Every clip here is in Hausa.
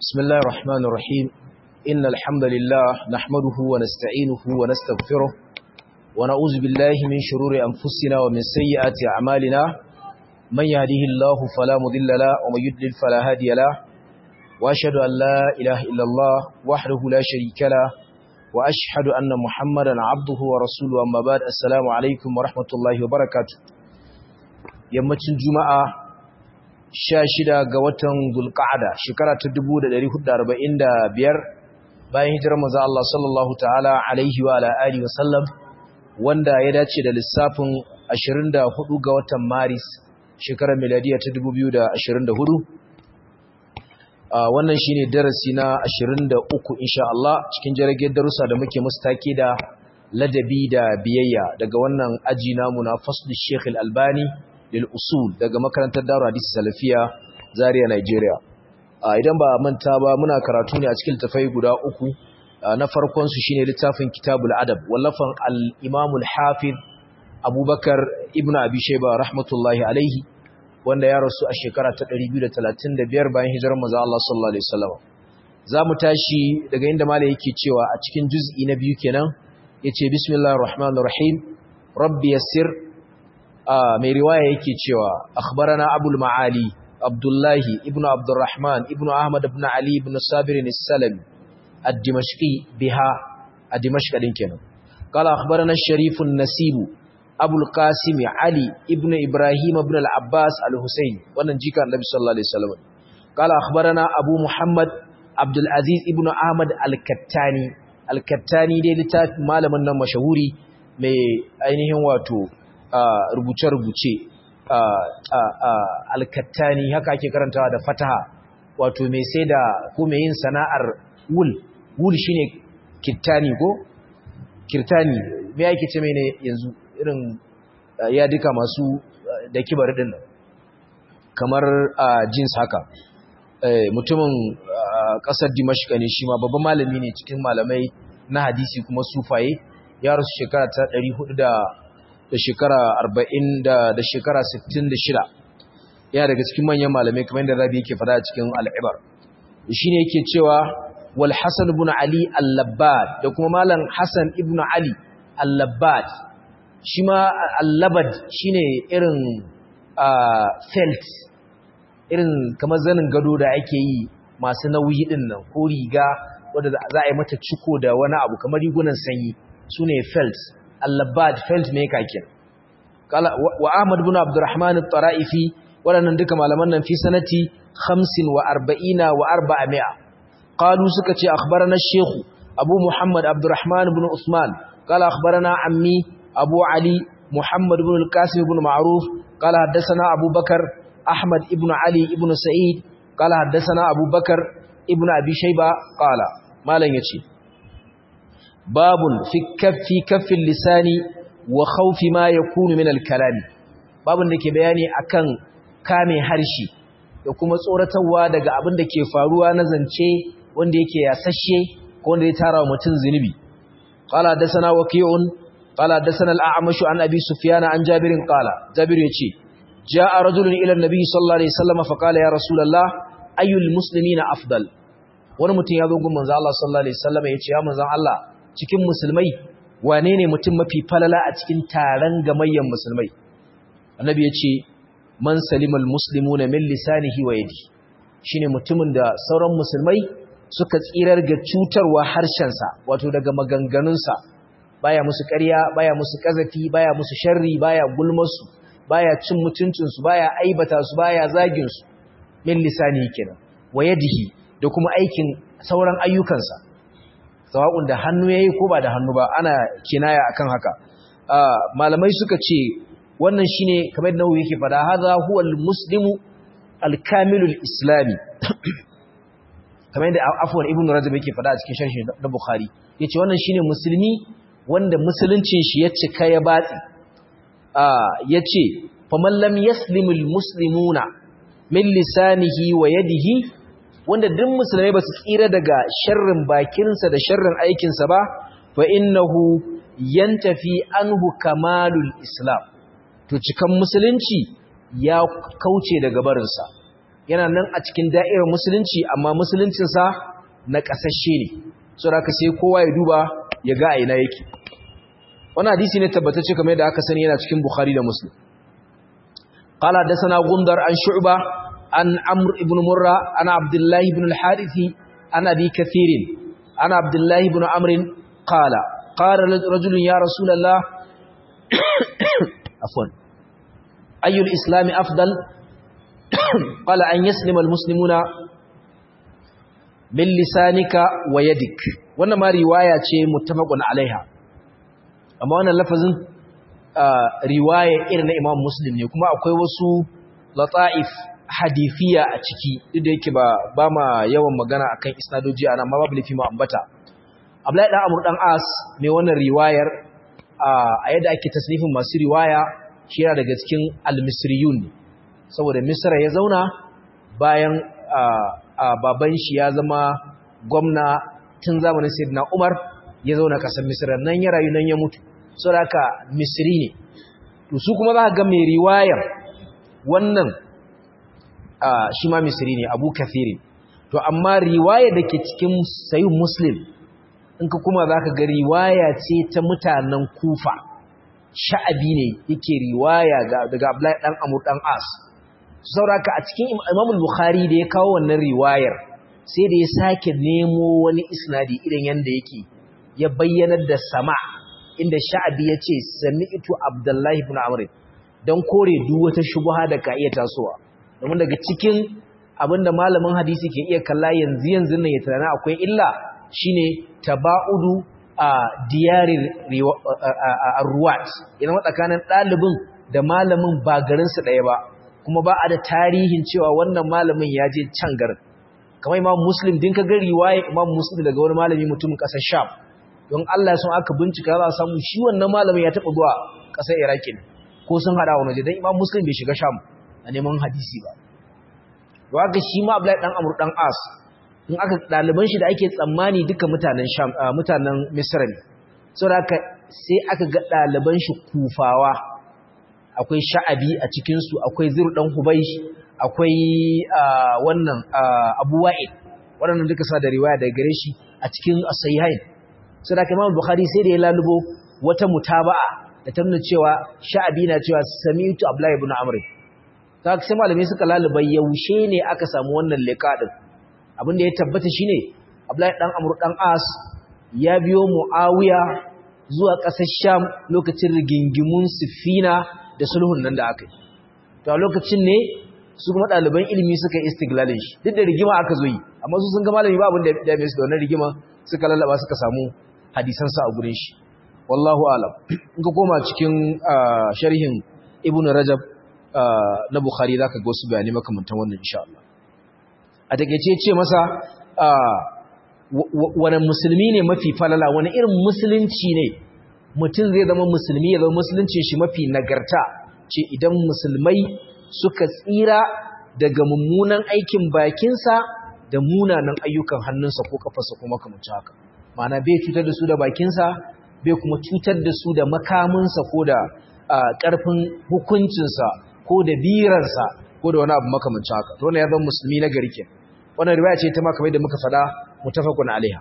بسم الله الرحمن الرحيم إن الحمد لله نحمده ونستعينه ونستغفره ونعوذ بالله من شرور أنفسنا ومن سيئات أعمالنا من يهده الله فلا مضل له ومن يضلل فلا هادي له وأشهد أن لا إله إلا الله وحده لا شريك له وأشهد أن محمدا عبده ورسوله أما بعد السلام عليكم ورحمة الله وبركاته yammacin juma'a sha shida ga watan zulqa'ada shekara ta 1445 bayan hijirar manzo Allah sallallahu ta'ala alaihi wa ala alihi wa sallam wanda ya dace da lissafin 24 ga watan maris shekarar miladiya ta 2024 wannan shine darasi na 23 insha Allah cikin jirgin darussa da muke mustaki da ladabi da biyayya daga wannan aji namu na fasl Sheikh Al-Albani lil usul daga makarantar Darul Hadith Salafiya Zaria Nigeria idan ba manta ba muna karatu ne a cikin tafai guda uku na farkon su shine littafin Kitabul Adab wallafan al-Imam al-Hafiz Abubakar ibn Abi Shayba rahmatullahi alaihi wanda ya rasu a shekara ta 235 bayan hijirar manzo Allah sallallahu alaihi wasallam zamu tashi daga inda malai yake cewa a cikin juz'i na biyu kenan yace bismillahir rahmanir rahim rabbi yassir mai riwaya yake cewa akhbarana abul maali abdullahi ibnu abdurrahman ibnu ahmad ibn ali ibn sabir as-salami ad-dimashqi biha ad-dimashq din kenan qala akhbarana ash-sharif an-nasib abul qasim ali ibn ibrahim ibn al-abbas al-husayn wannan jika annabi sallallahu alaihi wasallam qala akhbarana abu muhammad abdul aziz ibn ahmad al-kattani al-kattani dai littafin malamin nan mashahuri mai ainihin wato rubuce-rubuce alkattani haka ake karantawa da fataha wato mai sai da ko mai yin sana'ar wul wul shine kittani ko kirtani me ake ce mai ne yanzu irin ya duka masu da kibar din kamar jeans haka mutumin kasar dimashka ne shi ma babban malami ne cikin malamai na hadisi kuma sufaye ya rasu shekara ta 400 da shekara arba'in da shekara sittin da shida yana daga cikin manyan malamai kamar yadda rabi yake fada a cikin al'ibar shi ne yake cewa wal hassan ibn ali al-labbad da kuma malam hassan ibn ali al-labbad shi ma al-labad shi ne irin felt irin kamar zanin gado da ake yi masu nauyi din nan ko riga wadda za a yi mata ciko da wani abu kamar rigunan sanyi su ne felt al-labbad felt maker kin kala wa ahmad ibn abdurrahman at-tara'ifi wadannan duka malaman nan fi sanati 45 wa 400 qalu suka ce akhbarana shaykh abu muhammad abdurrahman ibn usman qala akhbarana ammi abu ali muhammad ibn al-qasim ibn ma'ruf qala hadathana abu bakar ahmad ibn ali ibn sa'id qala hadathana abu bakar ibn abi shayba qala malan yace babun fi kaffi kaffin lisani wa khawfi ma yakunu min al-kalami babun da ke bayani akan kame harshe da kuma tsoratarwa daga abin da ke faruwa na zance wanda yake yasashe ko wanda ya tara wa mutum zinubi qala hadathana waqi'un qala hadathana al-a'mash an abi sufyan an jabirin qala jabir yace jaa rajulun ila an-nabi sallallahu alaihi wasallam fa qala ya rasulullah ayyul muslimina afdal wani mutum ya zo gun manzo Allah sallallahu alaihi wasallam yace ya manzo Allah cikin musulmai wane ne mutum mafi falala a cikin taron gamayyan musulmai annabi ya ce man salimal muslimuna min lisanihi wa yadi shine mutumin da sauran musulmai suka tsirar ga cutarwa harshensa wato daga maganganunsa baya musu ƙarya baya musu ƙazafi baya musu sharri baya gulmarsu baya cin mutuncinsu baya aibata su baya zagin su min lisanihi kenan wa yadihi da kuma aikin sauran ayyukansa sawa'un da hannu yayi ko ba da hannu ba ana kinaya akan haka malamai suka ce wannan shine kamar da nawawi yake fada hadha huwa almuslimu alkamilul islami kamar da afwan ibnu rajab yake fada a cikin sharhi na bukhari yace wannan shine musulmi wanda musuluncin shi ya cika ya batsi yace faman lam yaslimul muslimuna min lisanihi wa yadihi wanda duk musulmai ba su tsira daga sharrin bakinsa da sharrin aikinsa ba fa innahu yantafi anhu kamalul islam to cikan musulunci ya kauce daga barinsa yana nan a cikin da'irar musulunci amma musuluncinsa na ƙasashe ne so da sai kowa ya duba ya ga a ina yake wani hadisi ne tabbatacce kamar yadda aka sani yana cikin bukhari da muslim qala dasana gundar an shu'ba an amr ibn murra ana abdullahi ibn al-harithi ana bi kathirin ana abdullahi ibn amr qala qala rajulun ya rasulullah afwan ayu al-islam afdal qala an yaslima al-muslimuna min lisanika wa yadik wannan ma riwaya ce muttafaqun alaiha amma wannan lafazin riwaya irin na Imam Muslim ne kuma akwai wasu lata'if hadithiya a ciki duk da yake ba ba ma yawan magana akan isnadoji ana amma babu lafi mu ambata Abdullahi dan Amr dan As mai wannan riwayar a yadda ake tasnifin masu riwaya shi yana daga cikin al-misriyun saboda Misra ya zauna bayan baban shi ya zama gwamna tun zamanin Sayyidina Umar ya zauna kasar Misra nan ya rayu nan ya mutu saboda haka Misri ne to su kuma za ka ga mai riwayar wannan shi ma Misri ne Abu Kathir to amma riwaya da ke cikin Sahih Muslim in ka kuma za ka ga riwaya ce ta mutanen Kufa sha'abi ne yake riwaya daga Abdullahi dan Amr dan As sauraka a cikin Imam Bukhari da ya kawo wannan riwayar sai da ya sake nemo wani isnadi irin yanda yake ya bayyanar da sama inda sha'abi ya ce sami'tu Abdullahi ibn Amr dan kore duk wata shubha da ka iya tasowa domin daga cikin abinda malamin hadisi ke iya kalla yanzu yanzu nan ya tana akwai illa shine tabaudu a diyarin ruwat idan tsakanin ɗalibin da malamin ba garinsu ɗaya ba kuma ba a da tarihin cewa wannan malamin ya je can garin kamar imam muslim din ka ga riwaya imam muslim daga wani malami mutumin ƙasar sham don Allah sun aka bincika za a samu shi wannan malamin ya taɓa zuwa ƙasar iraki ne ko sun haɗa wani don imam muslim bai shiga sham a neman hadisi ba to haka shi ma abdullahi dan amur dan as in aka ɗaliban shi da ake tsammani duka mutanen sham mutanen misra ne saboda haka sai aka ga ɗaliban shi kufawa akwai sha'abi a cikinsu akwai ziru ɗan hubaish akwai wannan abu wa'id waɗannan duka sa da riwaya daga gare shi a cikin asayihain sai da kamar bukhari sai da ya lalubo wata mutaba'a da ta nuna cewa sha'abi na cewa sami'tu abdullahi ibn amr ta sai malamai suka laluba yaushe ne aka samu wannan liqa din abinda ya tabbata shine abdullahi dan amr dan as ya biyo muawiya zuwa ƙasar sham lokacin rigingimun sifina da sulhun nan da aka yi to a lokacin ne su kuma ɗaliban ilimi suka yi istiglalin shi duk da rigima aka zo yi amma su sun ga malami ba abin da ya mai su da wannan rigima suka lallaba suka samu hadisansa a gurin shi wallahu alam in ka koma cikin sharhin ibnu rajab na bukhari zaka ga wasu bayanai makamantan wannan insha Allah a takeice ce masa wani musulmi ne mafi falala wani irin musulunci ne mutum zai zama musulmi ya zama musulunci shi mafi nagarta ce idan musulmai suka tsira daga mummunan aikin bakinsa da munanan ayyukan hannunsa ko kafarsa ko makamanci haka mana bai cutar da su da bakinsa bai kuma cutar da su da makaminsa ko da ƙarfin hukuncinsa ko da birarsa ko da wani abu makamanci haka to ne ya zama musulmi na gari kenan wannan riwaya ce ta ma kamar da muka faɗa mutafaqun alaiha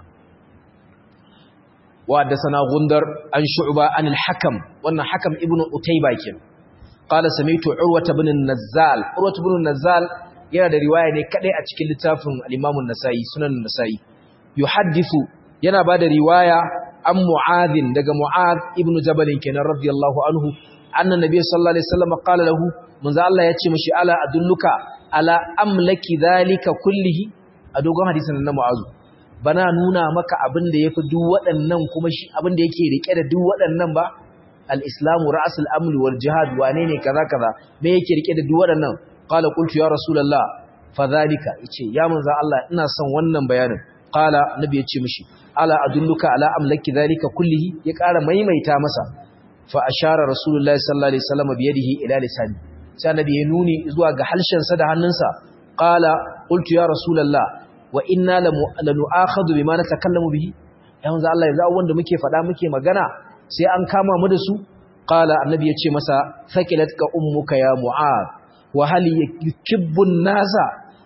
wa haddathana gundar an shu'ba an al-hakam wannan hakam ibnu utayba kin qala sami'tu urwa ibn an-nazzal urwa ibn an-nazzal yana da riwaya ne kadai a cikin littafin al-imam an-nasai sunan an-nasai yuhaddithu yana bada riwaya an mu'adh daga mu'adh ibnu jabal kenan radiyallahu anhu anna nabiy sallallahu alaihi wasallam qala lahu manzo Allah ya ce mishi ala adulluka ala amlaki zalika kullihi a dogon hadisin na mu'azu bana nuna maka abin da yafi duk waɗannan kuma shi abin da yake rike da duk waɗannan ba al-islamu ra'sul amri wal jihad wane ne kaza kaza me yake rike da duk waɗannan qala qultu ya rasulullah fa zalika yace ya manzo Allah ina son wannan bayanin qala nabi yace mishi ala adulluka ala amlaki zalika kullihi ya ƙara maimaita masa fa ashara rasulullahi sallallahu alaihi wasallam bi yadihi ila lisani sai annabi ya nuni zuwa ga halshensa da hannunsa qala qultu ya rasulullah wa inna lanu'akhadhu bima natakallamu bihi ya manzo Allah yanzu abubuwan da muke faɗa muke magana sai an kama mu da su qala annabi ya ce masa thaqilatka ummuka ya mu'ad wa hal yakibbu an-nasa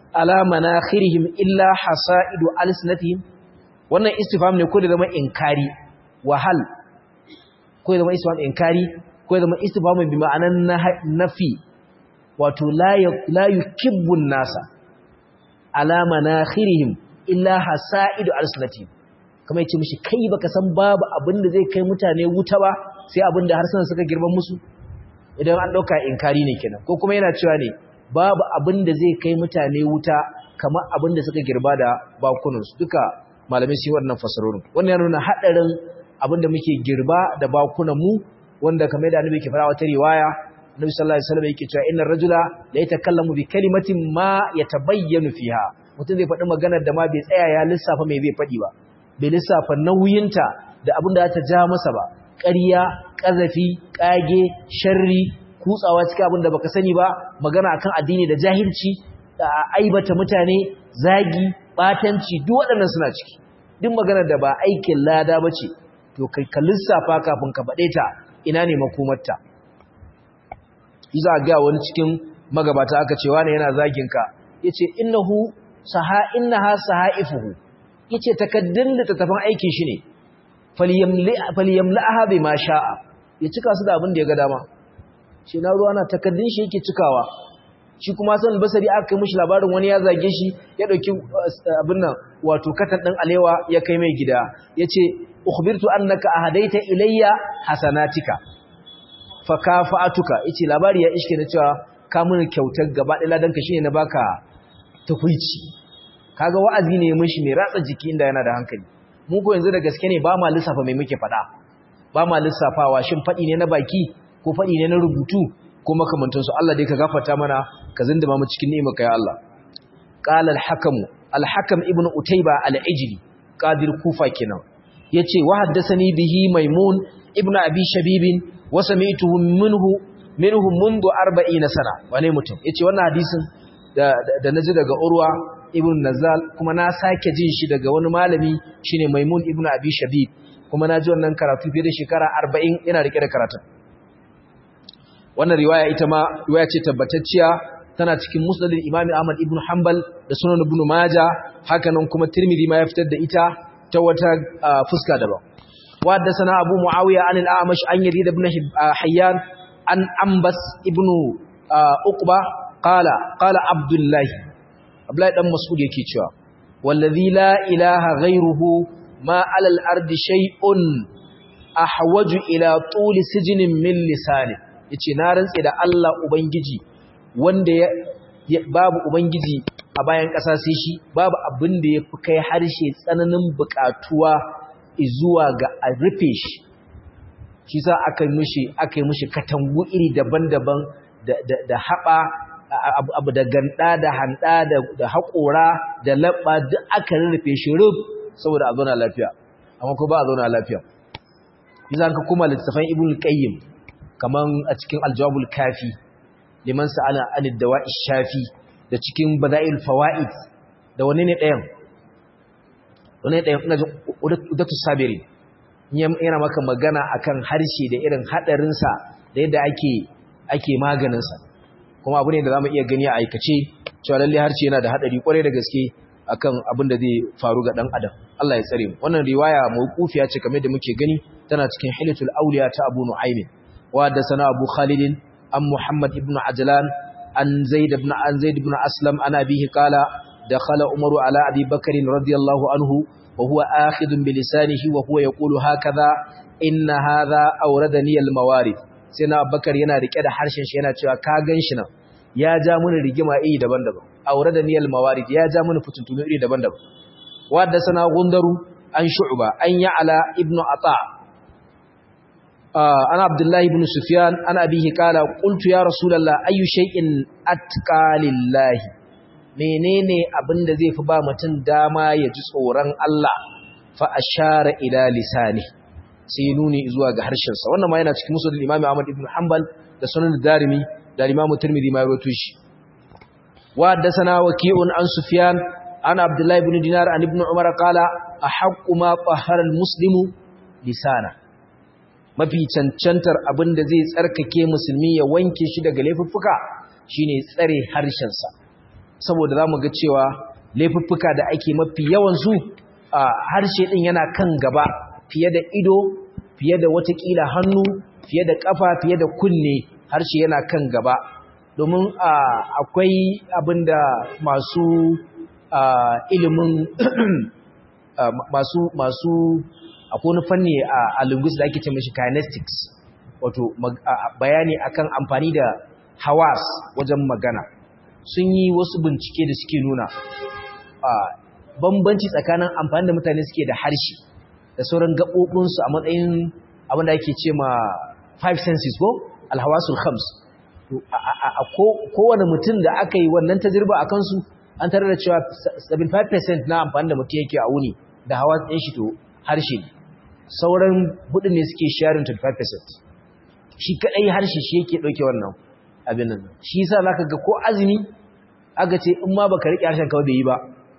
ala manakhirihim illa hasaidu alsinatihim wannan istifham ne ko da zama inkari wahal ko da zama istifham inkari ko da zama istifham bi ma'anan nafi wato la yukibbu nasa ala manakhirihim illa hasaidu alsinatihim kamar yace mishi kai baka san babu abin da zai kai mutane wuta ba sai abin da harsunan suka girban musu idan an dauka inkari ne kenan ko kuma yana cewa ne babu abin da zai kai mutane wuta kamar abin da suka girba da bakunansu duka malamai su yi wannan fasarorin wannan ya nuna haɗarin abin da muke girba da bakunan mu wanda kamar da annabi ke fara wata riwaya annabi sallallahu alaihi wasallam yake cewa innar rajula la yatakallamu bi kalimatin ma yatabayyanu fiha mutum zai faɗi maganar da ma bai tsaya ya lissafa mai zai faɗi ba bai lissafa nauyinta da abin da ta ja masa ba ƙarya ƙazafi ƙage sharri kutsawa cikin abin da baka sani ba magana akan addini da jahilci aibata mutane zagi batanci duk waɗannan suna ciki duk maganar da ba aikin lada bace to kai ka lissafa kafin ka faɗe ta ina ne makomarta iza ga wani cikin magabata aka ce wani yana zagin ka yace innahu saha innaha sahaifuhu yace takaddun da tattafan aikin shi ne falyamli falyamla'aha bima sha'a ya cika su da abin da ya ga dama shi na ruwa na takaddun shi yake cikawa shi kuma san basari aka kai mishi labarin wani ya zage shi ya dauki abin nan wato katan din alewa ya kai mai gida yace ukhbirtu annaka ahadaita ilayya hasanatika fa kafa'atuka yace labari ya iske na cewa ka mun kyautar gaba da ladan ka shine na baka tukuici kaga wa'azi ne mishi mai ratsa jiki inda yana da hankali mu ko yanzu da gaske ne ba ma lissafa mai muke fada ba ma lissafawa shin fadi ne na baki ko faɗi ne na rubutu ko makamantansu Allah dai ka gafarta mana ka zindima mu cikin ni'imar ka ya Allah qala al-hakam al-hakam ibn utayba al-ijli qadir kufa kenan yace wa haddathani bihi maimun ibn abi shabib wa sami'tuhu minhu minhu منذ 40 sana wane mutum yace wannan hadisin da da naji daga urwa ibn nazal kuma na sake jin shi daga wani malami shine maimun ibn abi shabib kuma naji wannan karatu fiye da shekara 40 ina rike da karatun wannan riwaya ita ma riwaya ce tabbatacciya tana cikin musnadin Imam Ahmad ibn Hanbal da Sunan Ibn Majah haka nan kuma Tirmidhi ma ya fitar da ita ta wata fuska daban wa haddathana Abu Muawiya an al-A'mash an Yazid ibn Hayyan an Ambas ibn Uqba qala qala Abdullah Abdullah dan Mas'ud yake cewa wallazi la ilaha ghayruhu ma 'ala al-ardi shay'un ahwaju ila tuli sijnin min lisani yace na rantse da Allah ubangiji wanda ya babu ubangiji a bayan ƙasa sai shi babu abin da yafi kai harshe tsananin buƙatuwa zuwa ga a rufe shi shi sa aka yi mishi aka yi mishi katangu iri daban-daban da da da haba abu da ganda da handa da haƙora da labba duk aka rufe shi rub saboda a zauna lafiya amma ko ba a zauna lafiya Bizan ka kuma littafin Ibn Qayyim kaman a cikin Al-Jawabul Kafi liman sa'ala anid dawa'i shafi da cikin Bada'il Fawaid da wani ne ɗayan wani ɗayan ina jin Udatu Sabiri yana maka magana akan harshe da irin hadarin sa da yadda ake ake maganin sa kuma abu ne da zamu iya gani a aikace cewa lalle harshe yana da hadari kwarai da gaske akan abin da zai faru ga dan adam Allah ya tsare mu wannan riwaya mawqufiya ce kamar da muke gani tana cikin hilatul awliya ta Abu Nu'aym wa da sana Abu Khalid an Muhammad ibn Ajlan an Zaid ibn an Zaid ibn Aslam an abihi qala dakhala Umar ala Abi Bakr radiyallahu anhu wa huwa akhidun bi lisanihi wa huwa yaqulu hakadha inna hadha awradani al mawarid sai na Abubakar yana rike da harshen shi yana cewa ka ganshi nan ya ja mini rigima iri daban-daban awradani al mawarid ya ja mini fituntunu iri daban-daban wa da sana gundaru an shu'ba an ya'ala ibnu ata' ana abdullahi ibn sufyan ana abihi kala qultu ya rasulullah ayu shay'in atqa lillahi menene abinda zai fi ba mutum dama ya ji tsoron Allah fa ashara ila lisani sai nuni zuwa ga harshen sa wannan ma yana cikin musnad imam Ahmad ibn Hanbal da sunan Darimi da imam Tirmidhi ma rawaito shi wa haddathana waqi'un an sufyan ana abdullahi ibn dinar an ibn umar qala ahaqqu ma tahara al-muslimu lisana mafi cancantar abin da zai tsarkake musulmi ya wanke shi daga laifuffuka shine tsare harshensa saboda zamu ga cewa laifuffuka da ake mafi yawan su harshe din yana kan gaba fiye da ido fiye da watakila hannu fiye da kafa fiye da kunne harshe yana kan gaba domin akwai abinda masu ilimin masu masu akwai wani fanni a linguistics da ake ce mashi kinetics wato bayani akan amfani da hawas wajen magana sun yi wasu bincike da suke nuna bambanci tsakanin amfani da mutane suke da harshe da sauran gaɓoɓinsu a matsayin abin da ake ce ma five senses ko alhawasul khams a kowane mutum da aka yi wannan tajirba a kansu an tare da cewa 75% na amfani da mutum yake a wuni da hawa ɗin shi to harshe sauran hudu ne suke sharing 25% shi kaɗai harshe shi yake ɗauke wannan abin nan shi yasa zaka ga ko azumi aka ce in ma baka riƙe harshen kawai bai yi ba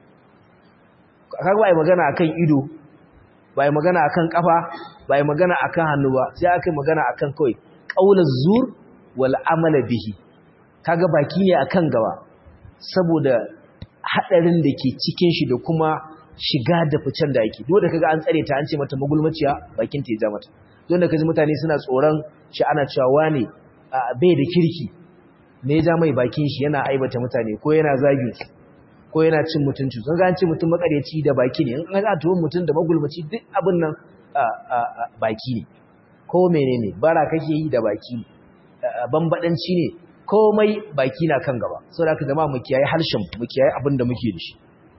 kaga ba yi magana akan ido ba yi magana akan kafa ba yi magana akan hannu ba sai aka yi magana akan kawai qaulaz zur wal amala bihi kaga baki ne akan gaba saboda hadarin da ke cikin shi da kuma shiga da ficen da yake dole kaga an tsare ta an ce mata magulmaciya bakin ta ya ja mata dole kaji mutane suna tsoron shi ana cewa wane bai da kirki me ya ja mai bakin shi yana aibata mutane ko yana zagin su ko yana cin mutunci sun ga an ce mutum makareci da baki ne in an ga tuwon mutum da magulmaci duk abin nan baki ne ko menene bara kake yi da baki bambadanci ne komai baki na kan gaba saboda haka jama'a mu kiyaye harshen mu kiyaye abin da muke da shi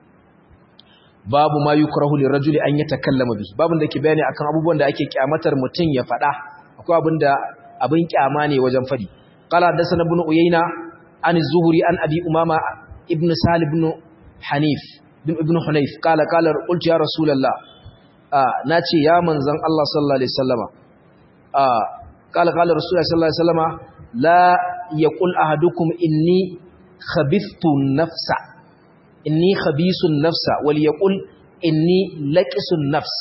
babu ma yukrahu lirajuli an yatakallama bihi babun da ke bayani akan abubuwan da ake kyamatar mutun ya fada akwai abin da abin kyama ne wajen fadi qala hadathana ibn uyayna an az-zuhri an abi umama ibn salih ibn hanif ibn hunayf qala qala qultu ya rasulullah nace ya manzon Allah sallallahu alaihi wasallama qala qala rasulullah sallallahu alaihi wasallama la yaqul ahadukum inni khabithtu nafsa inni khabisun nafsa wal yaqul inni laqisun nafs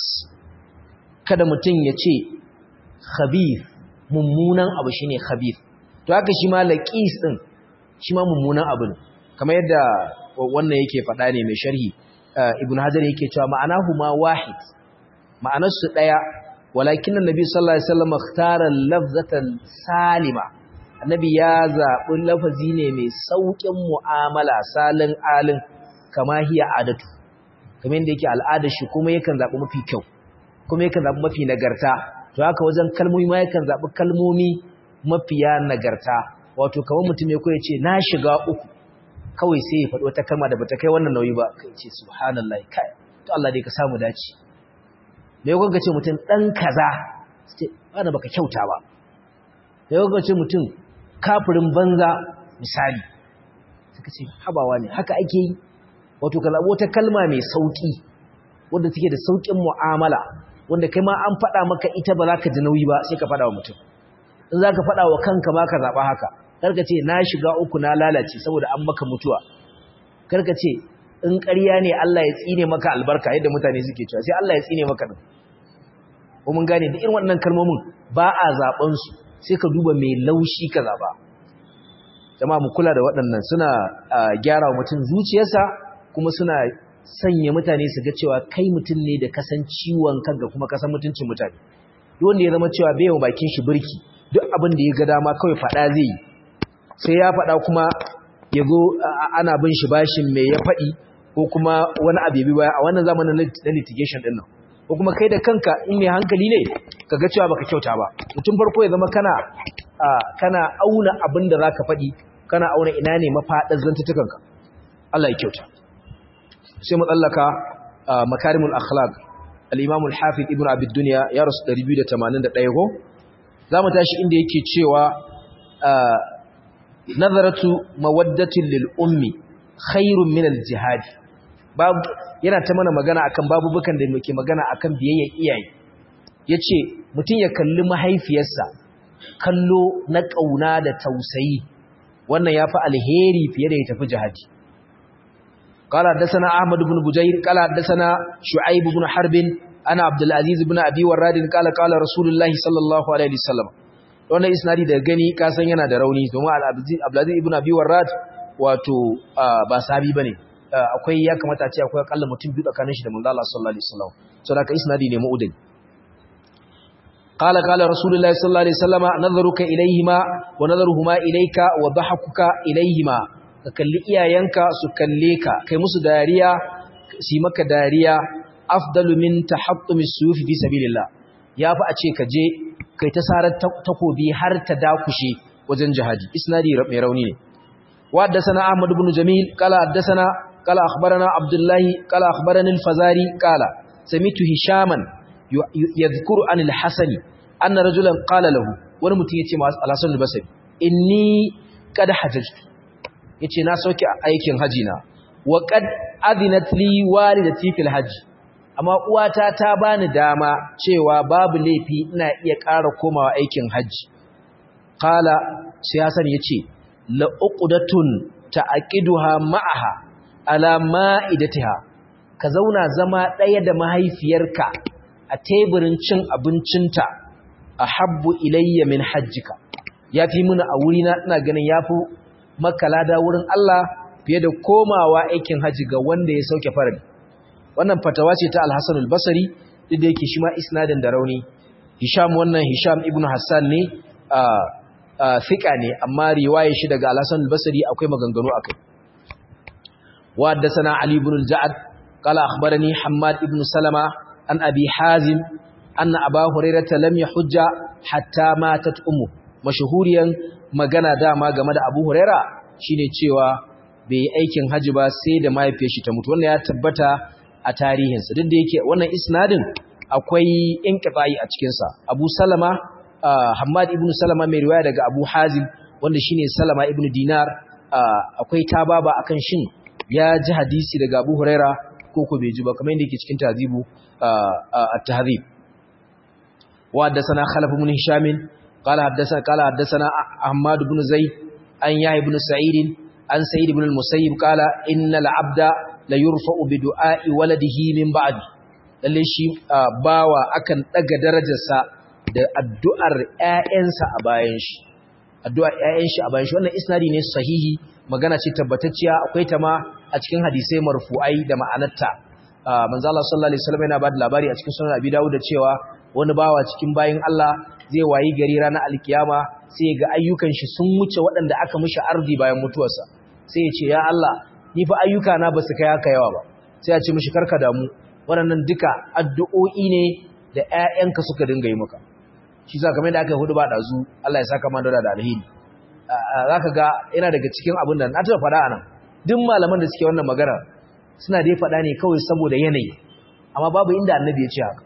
kada mutun ya ce khabith mummunan abu shine khabith to haka shi ma laqis din shi ma mummunan abu ne kamar yadda wannan yake faɗa ne mai sharhi ibn hajar yake cewa ma'anahu ma wahid ma'anar su daya walakin annabi sallallahu alaihi wasallam ikhtara lafzatan salima annabi ya zabi lafazi ne mai saukin mu'amala salin alin kama hiya adatu kamar yadda yake al'adar shi kuma yakan zabi mafi kyau kuma yakan zabi mafi nagarta to haka wajen kalmomi ma yakan zabi kalmomi mafiya nagarta wato kamar mutum ya koya ce na shiga uku kawai sai ya faɗi wata kalma da bata kai wannan nauyi ba kai ce subhanallahi kai to Allah dai ka samu dace me yau ga ce mutum dan kaza sai ba baka kyauta ba me yau ga ce mutum kafirin banza misali suka ce habawa ne haka ake yi wato ka zaɓi wata kalma mai sauƙi wanda take da sauƙin mu'amala wanda kai ma an faɗa maka ita ba za ka ji nauyi ba sai ka faɗa wa mutum in za ka faɗa wa kanka ma ka zaɓa haka karka ce na shiga uku na lalace saboda an maka mutuwa karka ce in ƙarya ne Allah ya tsine maka albarka yadda mutane suke cewa sai Allah ya tsine maka din ko mun gane da irin waɗannan kalmomin ba a zaɓen su sai ka duba mai laushi ka zaɓa jama'a mu kula da waɗannan suna gyara wa mutum zuciyarsa kuma suna sanya mutane su ga cewa kai mutum ne da kasan ciwon kanka kuma kasan mutuncin mutane duk wanda ya zama cewa bai yawan bakin shi birki duk abin da ya ga dama kawai faɗa zai yi sai ya faɗa kuma ya zo ana bin shi bashin mai ya faɗi ko kuma wani abu bi baya a wannan zamanin na litigation ɗin nan ko kuma kai da kanka in mai hankali ne ka ga cewa baka kyauta ba mutum farko ya zama kana kana auna abin da zaka faɗi kana auna ina ne mafaɗar zantutukanka Allah ya kyauta sai mu tsallaka makarimul akhlaq al-imam al-hafiz ibn abi dunya ya rasu 281 ko zamu tashi inda yake cewa nazaratu mawaddatin lil ummi khairun min al-jihad babu yana ta mana magana akan babubukan da muke magana akan biyayya iyaye yace mutun ya kalli mahaifiyarsa kallo na kauna da tausayi wannan yafi alheri fiye da ya tafi jihadi قال حدثنا احمد بن بجير قال حدثنا شعيب بن حرب انا عبد العزيز بن ابي وراد قال قال رسول الله صلى الله عليه وسلم wannan isnadi da gani ka san yana da rauni domin al-abdulaziz ibn abi warrad wato ba sahabi bane akwai ya kamata a ce akwai akalla mutum biyu tsakanin shi da manzo Allah sallallahu alaihi wasallam saboda ka isnadi ne mu'udin قال قال رسول الله صلى الله عليه وسلم نظرك إليهما ونظرهما إليك وضحكك إليهما كاللي إيايانك سكالليك كي مسو داريا سيمك داريا أفضل من تحطم السيوف في سبيل الله يا فأتشي كجي كي تسار تقو بي هر تداكشي وزن جهادي إسنادي ميروني وحدثنا أحمد بن جميل قال حدثنا قال أخبرنا عبد الله قال أخبرني الفزاري قال سميت هشاما yadhkuru an al-hasani anna rajulan qala lahu wani mutum yace ma al-hasan al-basri inni qad hajjtu yace na sauke aikin haji na wa qad adinat li walidati fil hajj amma uwata ta bani dama cewa babu laifi ina iya ƙara komawa aikin haji qala sai hasan yace la uqdatun ta'qiduha ma'aha ala ma'idatiha ka zauna zama ɗaya da mahaifiyarka a teburin cin abincinta a habbu ilayya min hajjika ya fi muna a wurina ina ganin ya fi makalada wurin Allah fiye da komawa aikin hajji ga wanda ya sauke farali wannan fatawa ce ta alhassan albasari duk da yake shi ma isnadin da rauni hisham wannan hisham ibn hassan ne a fiƙa ne amma riwaye shi daga alhassan albasari akwai maganganu akai wa haddasa ali ibn al-ja'ad qala akhbarani hammad ibn salama an abi hazim anna aba hurairata lam yahujja hatta matat ummu mashhuriyan magana dama game da abu huraira shine cewa bai yi aikin haji ba sai da mahaifiyar shi ta mutu wannan ya tabbata a tarihinsa duk da yake wannan isnadin akwai inqita'i a cikin sa abu salama hammad ibn salama mai riwaya daga abu hazim wanda shine salama ibn dinar akwai tababa akan shin ya ji hadisi daga abu huraira ko ko bai ji ba kamar yadda yake cikin tazibu at-tahdhib wa haddathana khalaf ibn hisham qala haddathana qala haddathana ahmad ibn zaid an ya ibn sa'id an sa'id ibn al-musayyib qala innal abda la yurfa'u bi du'a'i waladihi min ba'di lalle shi bawa akan daga darajarsa da addu'ar ƴaƴansa a bayan shi addu'ar ƴaƴan shi a bayan shi wannan isnadi ne sahihi magana ce tabbatacciya akwai ta ma a cikin hadisai marfu'ai da ma'anarta manzo Allah sallallahu alaihi wasallam yana ba da labari a cikin sunan Abi Dawud da cewa wani bawa cikin bayin Allah zai wayi gari ranar alkiyama sai ga ayyukan shi sun wuce waɗanda aka mishi ardi bayan mutuwarsa sai ya ce ya Allah ni fa ayyuka na ba su kai haka yawa ba sai ya ce mishi karka damu waɗannan duka addu'o'i ne da ƴaƴanka suka dinga yi maka shi za kamar da aka yi hudu ba ɗazu Allah ya saka man da alheri zaka ga yana daga cikin abin da na taɓa faɗa anan duk malaman da suke wannan magana suna dai faɗa ne kawai saboda yanayi amma babu inda annabi ya ce haka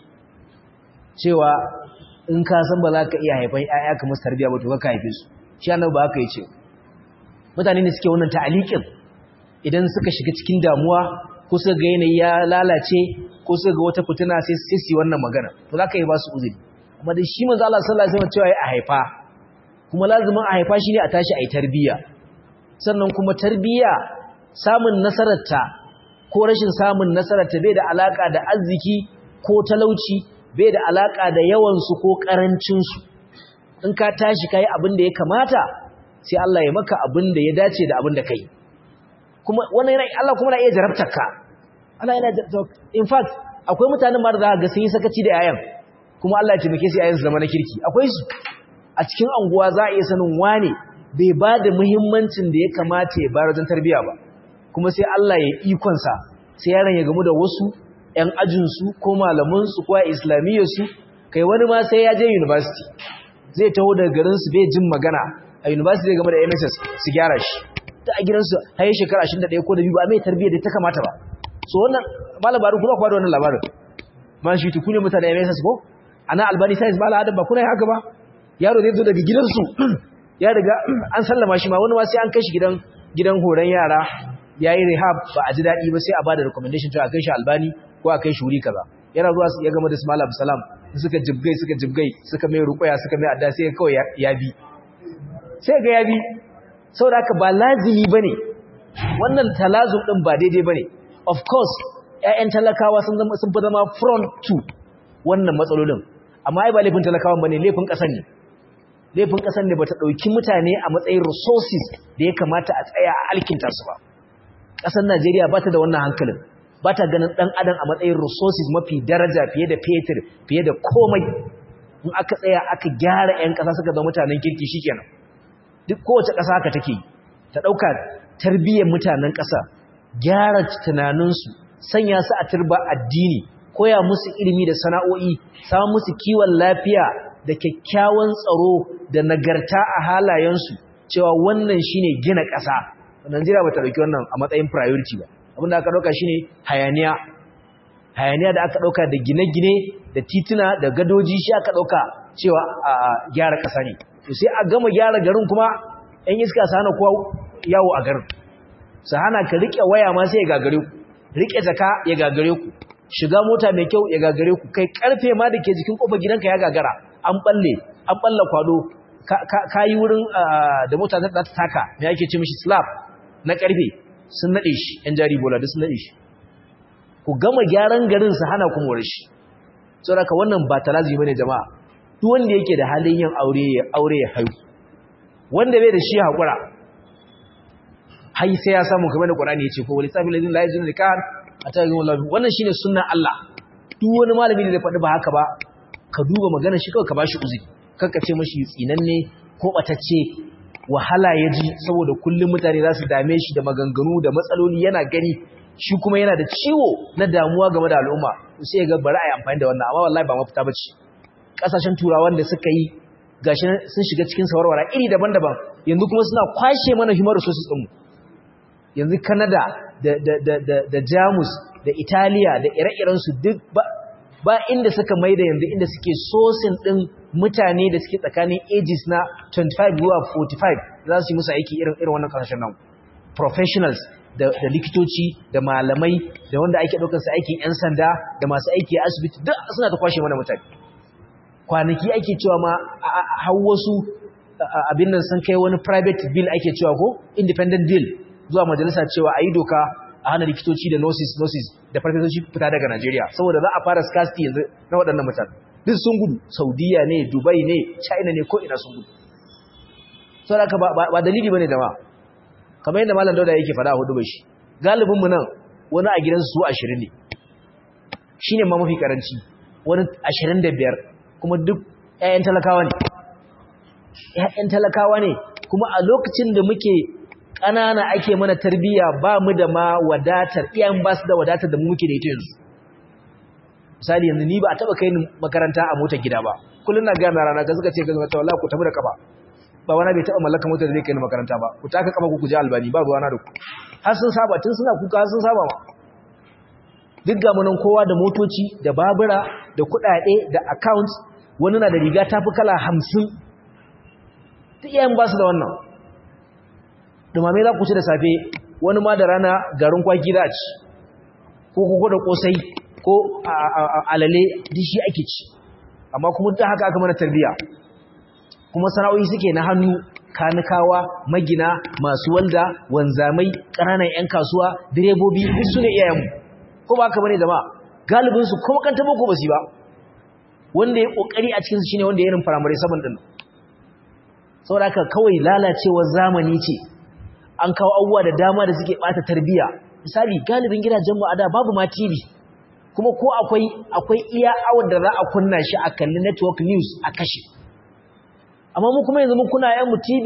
cewa in ka san ba za ka iya haifan ƴaƴa kamar tarbiya ba to ka haife su shi annabi ba haka yace mutane ne suke wannan ta'aliqin idan suka shiga cikin damuwa ko suka ga yanayi ya lalace ko suka ga wata fitina sai sai su wannan magana to za ka yi ba su uzuri amma dai shi manzo Allah sallallahu alaihi wasallam cewa ya haifa kuma lazimin a haifa shine a tashi ayi tarbiya sannan kuma tarbiya samun nasararta ko rashin samun nasararta bai da alaka da arziki ko talauci bai da alaka da yawansu ko karancinsu in ka tashi kai abin da ya kamata sai Allah ya maka abin da ya dace da abin da kai kuma wannan yana Allah kuma na iya jarabtar ka Allah yana in fact akwai mutanen ma da za ga sun yi sakaci da yayan kuma Allah ya taimake su yayan su zama na kirki akwai su a cikin anguwa za a iya sanin wane bai ba da muhimmancin da ya kamata ya bayar wajen tarbiyya ba kuma sai Allah ya ikonsa sai yaron ya gamu da wasu ‘yan ajinsu ko malamansu ko a islamiyyarsu kai wani ma sai ya je university zai taho daga garinsu bai jin magana a university zai game da mss su gyara shi ta a gidansu har yi shekara 21 ko da biyu ba mai tarbiyyar da ta kamata ba so wannan malabarin kuma kwa da wannan labarin man shi tukune mutane mss ko ana albani science ba al'adar ba kuna yi haka ba yaro zai zo daga gidansu ya riga an sallama shi ma wani ma sai an kai shi gidan gidan horon yara ya yi rehab ba a ji daɗi ba sai a ba da recommendation to a kai shi albani ko a kai shi wuri kaza yana zuwa ya gama da Ismail Absalam suka jibgai suka jibgai suka mai ruqaya suka mai adda sai kawai ya bi sai ga ya bi saboda haka ba lazimi bane wannan talazum din ba daidai bane of course ƴaƴan talakawa sun zama sun fi zama front to wannan matsalolin amma ai ba laifin talakawan bane laifin ƙasar ne laifin ƙasar ne ba ta ɗauki mutane a matsayin resources da ya kamata a tsaya a alkinta su ba ƙasar najeriya ba ta da wannan hankalin ba ta ganin ɗan adam a matsayin resources mafi daraja fiye da fetur fiye da komai in aka tsaya aka gyara 'yan ƙasa suka zama mutanen kirki shikenan duk kowace ƙasa haka take ta ɗauka tarbiyyar mutanen ƙasa gyara tunaninsu sanya su a turba addini koya musu ilimi da sana'o'i samun musu kiwon lafiya da kyakkyawan tsaro da nagarta a halayensu cewa wannan shine gina ƙasa Najeriya ba ta ɗauki wannan a matsayin priority ba abin da aka ɗauka shine hayaniya hayaniya da aka ɗauka da gine-gine da tituna da gadoji shi aka ɗauka cewa a gyara ƙasa ne to sai a gama gyara garin kuma 'yan iska su hana kowa yawo a garin su hana ka riƙe waya ma sai ya gagare ku riƙe jaka ya gagare ku shiga mota mai kyau ya gagare ku kai karfe ma da ke jikin kofar gidanka ya gagara an balle an balla kwado ka yi wurin da mota ta taka me ake ce mishi slab na karfe sun nade shi yan jari bola duk sun nade shi ku gama gyaran garin su hana ku more shi saboda ka wannan ba talazi bane jama'a duk wanda yake da halin yin aure ya aure ya haihu wanda bai da shi hakura hai sai ya samu kamar da Qur'ani yace ko walisabil ladin la yajun nikah atayin wallahi wannan shine sunnan Allah duk wani malami da zai faɗi ba haka ba ka duba magana shi kawai ka bashi uzuri kanka ce mashi tsinanne ko batacce wahala ya ji saboda kullum mutane za su dame shi da maganganu da matsaloli yana gani shi kuma yana da ciwo na damuwa game da al'umma sai ya ga bari a yi amfani da wannan amma wallahi ba mafita bace kasashen turawan da suka yi gashi sun shiga cikin sawarwara iri daban-daban yanzu kuma suna kwashe mana human resources ɗinmu yanzu Canada da, da, da, da, da Jamus da Italiya da ire-irensu duk ba, ba inda suka maida yanzu inda suke sosin ɗin mutane da suke tsakanin ages na 25 zuwa 45 za su yi musu aiki irin irin wannan kasashen nan professionals da, da likitoci da malamai da wanda ake ɗaukar su aikin 'yan sanda da masu aiki a asibiti duk suna ta kwashe mana mutane kwanaki ake cewa ma har wasu abin nan sun kai wani private bill ake cewa ko independent bill zuwa majalisa cewa a yi doka a hana likitoci da nurses nurses da farfesoshi fita daga Najeriya saboda za a fara scarcity yanzu na waɗannan mutane duk sun gudu Saudiya ne Dubai ne China ne ko ina sun gudu saboda ka ba dalili bane da ma kamar yadda malam Dauda yake faɗa a hudu bai shi galibin mu nan wani a gidansu su 20 ne shine ma mafi karanci wani 25 kuma duk ƴaƴan talakawa ne ƴaƴan talakawa ne kuma a lokacin da muke ƙanana ake mana tarbiyya ba mu da ma wadatar iyayen ba su da wadatar da mu muke da ita yanzu misali yanzu ni ba a taɓa kai ni makaranta a motar gida ba kullum na gaya rana ga suka ce ga ta wallahi ku tafi da kafa ba wani bai taɓa mallaka motar da zai kai ni makaranta ba ku taka kafa ku ku je albani ba ruwana da ku har sun saba tun suna kuka har sun saba ma duk ga munan kowa da motoci da babura da kuɗaɗe da accounts wani na da riga tafi kala hamsin ta iyayen ba su da wannan dumame za ku ci da safe wani ma da rana garin kwaki za a ci ko koko da kosai ko alale dishi ake ci amma kuma ta haka aka mana tarbiya kuma sana'o'i suke na hannu kanikawa magina masu walda wanzamai ƙananan 'yan kasuwa direbobi duk su ne iyayenmu ko ba haka bane zama galibinsu kuma kan tabo ko basi ba wanda ya kokari a cikinsu shine wanda ya irin firamare saman din saboda haka kawai lalacewar zamani ce an kawo abubuwa da dama da suke bata tarbiya misali galibin gidajen mu a da babu ma TV kuma ko akwai akwai iya awar da za a kunna shi a kalli network news a kashe amma mu kuma yanzu mun kuna yan mu TV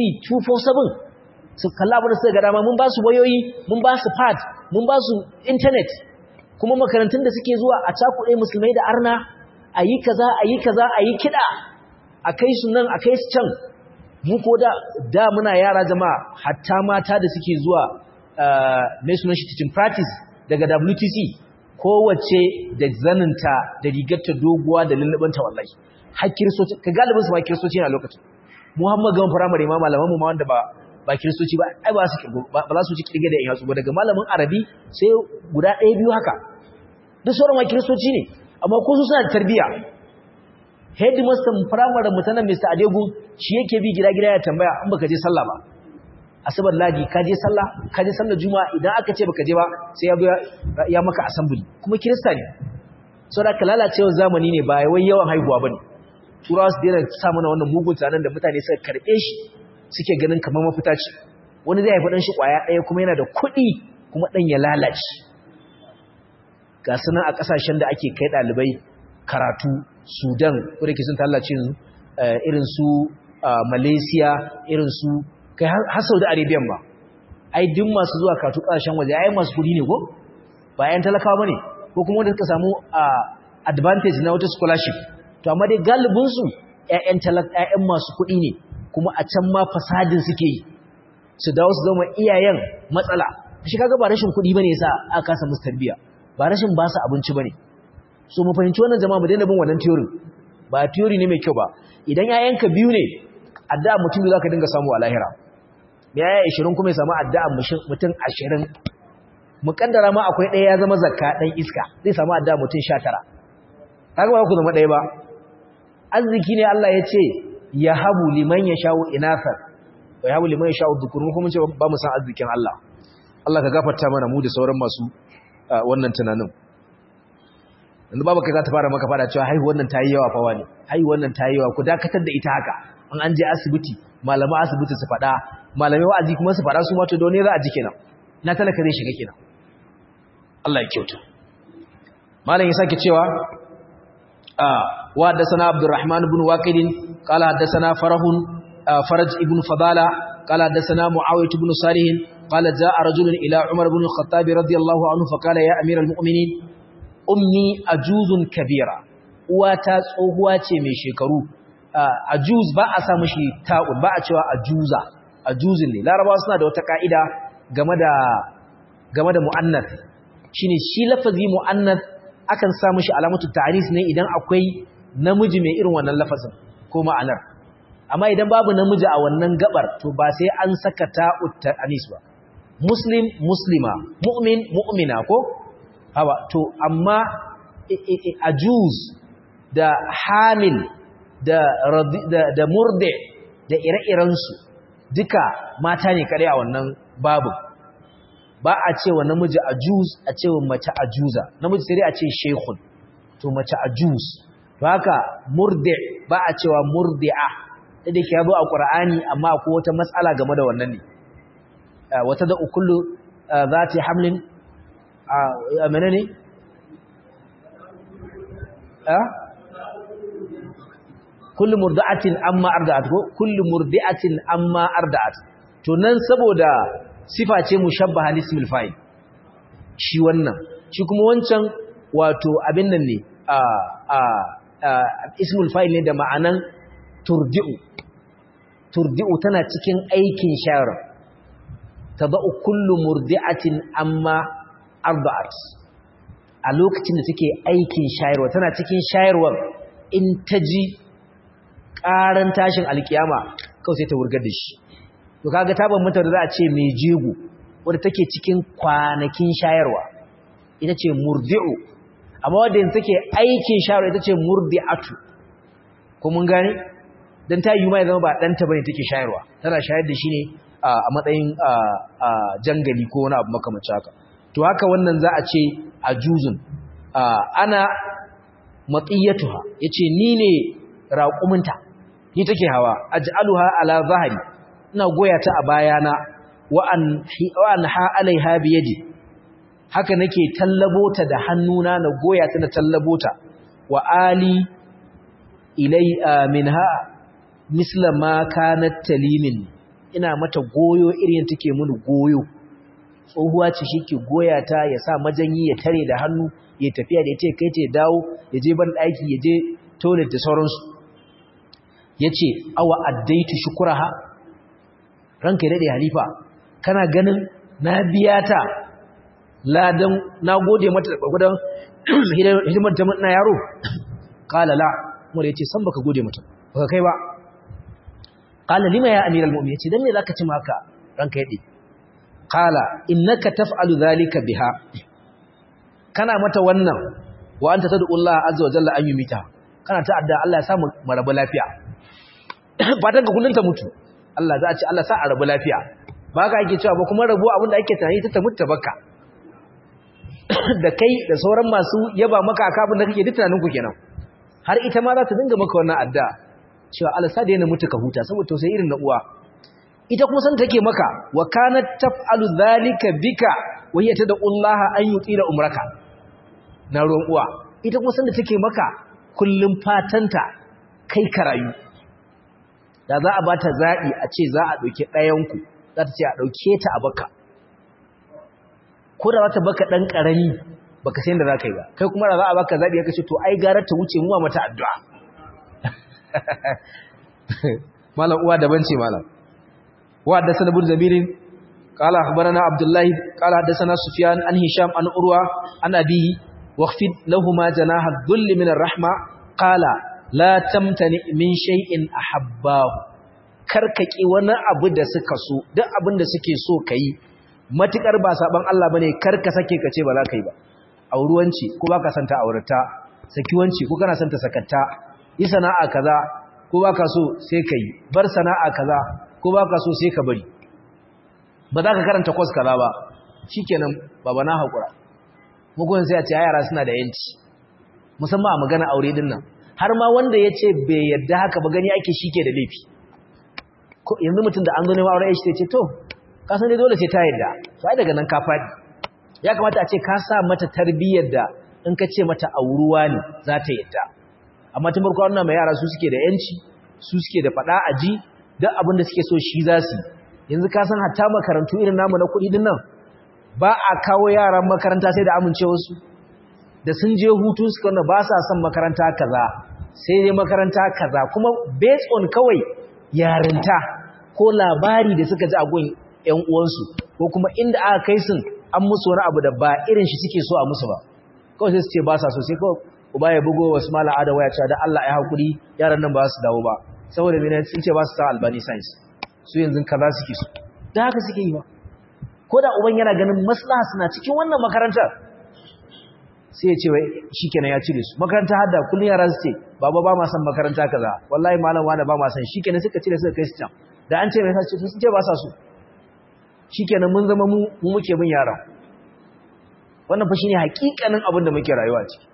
247 su kalla abin da suka ga dama mun ba su wayoyi mun ba su pad mun ba su internet kuma makarantun da suke zuwa a cakuɗe musulmai da arna a yi kaza a yi kaza a yi kiɗa a kai su nan a kai su can mu ko da da muna yara jama'a hatta mata da suke zuwa mai sunan shi teaching practice daga WTC kowace da zaninta da rigarta doguwa da lullubanta wallahi har kiristoci ka galibin su ma kiristoci na lokacin Muhammad gaban firamare ma malaman mu ma wanda ba ba kiristoci ba ai ba su ba za su ci kirge da yatsu ba daga malamin arabi sai guda ɗaya biyu haka duk sauran ma kiristoci ne amma ko su suna da tarbiyya headmaster firamare mutanen Mr. Adegu shi yake bi gida-gida ya tambaya in baka je sallah ba asabar ladi ka je sallah ka je sallar juma'a idan aka ce baka je ba sai ya ya maka assembly kuma kirista ne saboda ka lalacewa zamani ne ba wai yawan haihuwa bane turawa su daina sa mana wannan mugun tunanin da mutane suka karɓe shi suke ganin kamar mafita ce wani zai haifi ɗan shi ƙwaya ɗaya kuma yana da kuɗi kuma ɗan ya lalace ga sunan a ƙasashen da ake kai ɗalibai karatu sudan ko da ke sun tallace yanzu irin su malaysia irin su kai har saudi arabia ba ai duk masu zuwa karatu ƙasashen waje ai masu kuɗi ne ko ba 'yan talakawa ba ne ko kuma wanda suka samu advantage na wata scholarship to amma dai galibinsu 'ya'yan talaka masu kuɗi ne kuma a can ma fasadin suke yi su dawo su zama iyayen matsala shi kaga ba rashin kuɗi bane yasa aka kasa musu tarbiya ba rashin ba su abinci bane so mu fahimci wannan jama'a mu daina bin wannan theory ba theory ne mai kyau ba idan 'ya'yanka biyu ne addu'a mutum biyu zaka dinga samu a lahira yaya 20 kuma ya samu addu'a mutum 20 mukaddara ma akwai ɗaya ya zama zakka ɗan iska zai samu addu'a mutum 19 kaga ba ku zama ɗaya ba arziki ne Allah ya ce ya habu liman ya sha'u inafar wa ya habu liman ya sha'u dhukurun kuma ce ba mu san arzikin Allah Allah ka gafarta mana mu da sauran masu wannan tunanin yanzu babu kai za ta fara maka fada cewa haihu wannan ta yi yawa fa wani haihu wannan ta yi yawa ku dakatar da ita haka an an je asibiti malama asibiti su fada malamai wa'azi kuma su fada su ma to ne za a ji kenan na talaka zai shiga kenan Allah ya kyauta malam ya sake cewa wa haddathana Abdurrahman ibn Waqid qala haddathana Farahun Faraj ibn Fadala qala haddathana Muawiyah ibn Salih qala jaa rajulun ila Umar ibn al-Khattab radiyallahu anhu fa qala ya amir al-mu'minin ummi ajuzun kabira uwata tsohuwa ce mai shekaru ajuz ba a sa mishi ta'ud ba a cewa ajuza ajuzin ne larabawa suna da wata ka'ida game da game da mu'annath shine shi lafazi mu'annath akan sa mishi alamatu ta'anis ne idan akwai namiji mai irin wannan lafazin ko ma'anar amma idan babu namiji a wannan gabar to ba sai an saka ta'ut ta'anis ba muslim muslima mu'min mu'mina ko hawa to amma ajuz da hamil da da, da murde da ire-irensu duka mata ne kare a wannan babu ba a cewa namiji ajuz a cewa mace ajuza namiji sai dai a ce shaykhun to mace ajuz to haka murde ba a cewa murdi'a da ke yazo a qur'ani amma akwai wata matsala game da wannan ne wata da kullu zati hamlin a menene a kullu murdi'atin amma arda'at ko kullu murdi'atin amma arda'at to nan saboda sifa ce mushabbaha lismil fa'il shi wannan shi kuma wancan wato abin nan ne a a ismul fa'il ne da ma'anan turdi'u turdi'u tana cikin aikin shayar tada'u kullu murdi'atin amma arda'at a lokacin da take aikin shayarwa tana cikin shayarwar in ta ji ƙaran tashin alkiyama kawai sai ta wurgar da shi to kaga ta bambanta da za a ce mai jego wadda take cikin kwanakin shayarwa ita ce murdi'u amma wadda yanzu take aikin shayarwa ita ce murdi'atu ko mun gane dan ta yi ma ya zama ba ɗanta bane take shayarwa tana shayar da shi ne a matsayin jangali ko wani abu makamancin haka to haka wannan za a ce a juzun ana matsiyatuha yace ni ne raƙuminta ni take hawa aj'aluha ala zahri ina goya ta a bayana wa an ha alaiha biyadi haka nake tallabo ta da hannuna na goya ta na tallabo ta wa ali ilai minha misla ma kanat talimin ina mata goyo irin take mun goyo tsohuwa ce shike goya ta ya sa majanyi ya tare da hannu ya tafiya da ita kai ta dawo ya je ban daki ya je toilet da sauransu yace awa addaitu shukuraha ranka ya daɗe halifa kana ganin na biya ta ladan na gode mata da ƙwarƙwadon hidimar ta na yaro ƙala la mura ya ce san baka gode mata baka kai ba ƙala lima ya amiral mu'min ya ce don me za ka ci maka ranka ya ɗe ƙala innaka taf'alu zalika biha kana mata wannan wa anta tad'ullaha azza wa jalla an yumita kana ta'adda Allah ya samu marabu lafiya fatan ka kullun ta mutu Allah za a ce Allah sa a rabu lafiya ba ka ake cewa ba kuma rabu abinda ake tunani ta mutu baka da kai da sauran masu yaba maka aka abin da kake duk tunanin ku kenan har ita ma za ta dinga maka wannan adda cewa Allah sa da yana mutu ka huta saboda tausayi irin na uwa ita kuma san take maka wa kanat taf'alu dhalika bika wa hiya tad'ullaha an yutila umraka na ruwan uwa ita kuma san da take maka kullum fatanta kai karayu da za a bata zabi a ce za a dauke ɗayan ku za ta ce a dauke ta a baka ko da za ta baka dan karami baka san da za ka yi ba kai kuma da za a baka zabi ka ce to ai gara ta wuce mu mata addu'a malam uwa daban ce malam wa haddathana ibn zabirin qala akhbarana abdullah qala haddathana sufyan an hisham an urwa an abihi waqfid lahumu janaha dhull min arrahma qala la tamtani min shay'in ahabbahu karkaki wani abu da suka so duk abin da suke so kai matukar ba saban Allah bane karka sake kace ba za ka yi ba auruwanci ko baka santa aurata sakiwanci ko kana santa sakatta yi sana'a kaza ko baka so sai kai bar sana'a kaza ko baka so sai ka bari ba za ka karanta course kaza ba shikenan baba na hakura mugun sai a ce yara suna da yanci musamman a magana aure din nan har ma wanda ya ce bai yadda haka ba gani ake shike da laifi yanzu mutum da an zo neman aure shi ce to ka san dai dole sai ta yadda sai daga nan ka faɗi ya kamata a ce ka sa mata tarbiyyar da in ka ce mata auruwa ne za ta yadda amma tun farko wannan mai yara su suke da yanci su suke da fada aji duk abin da suke so shi za su yanzu ka san hatta makarantu irin namu na kuɗi din nan ba a kawo yaran makaranta sai da amincewar su da sun je hutu suka wanda ba sa son makaranta kaza sai dai makaranta kaza kuma based on kawai yarinta ko labari da suka ji a gun ƴan uwansu ko kuma inda aka kai sun an musu wani abu da ba irin shi suke so a musu ba kawai sai su ce ba sa so sai kawai uba ya bugo wasu mala ada waya cewa da Allah ya hakuri yaran nan ba su dawo ba saboda mene sun ce ba su sa albani science su yanzu kaza suke so da haka suke yi ba ko da uban yana ganin maslaha suna cikin wannan makarantar sai ya ce wai shikenan ya cire su makaranta hadda kullun yara su ce baba ba ma san makaranta kaza wallahi malam wani ba ma san shikenan suka cire suka kai su can da an ce mai sace sun ce ba sa so shikenan mun zama mu mu muke bin yaran wannan fa shine hakikanin abin da muke rayuwa ciki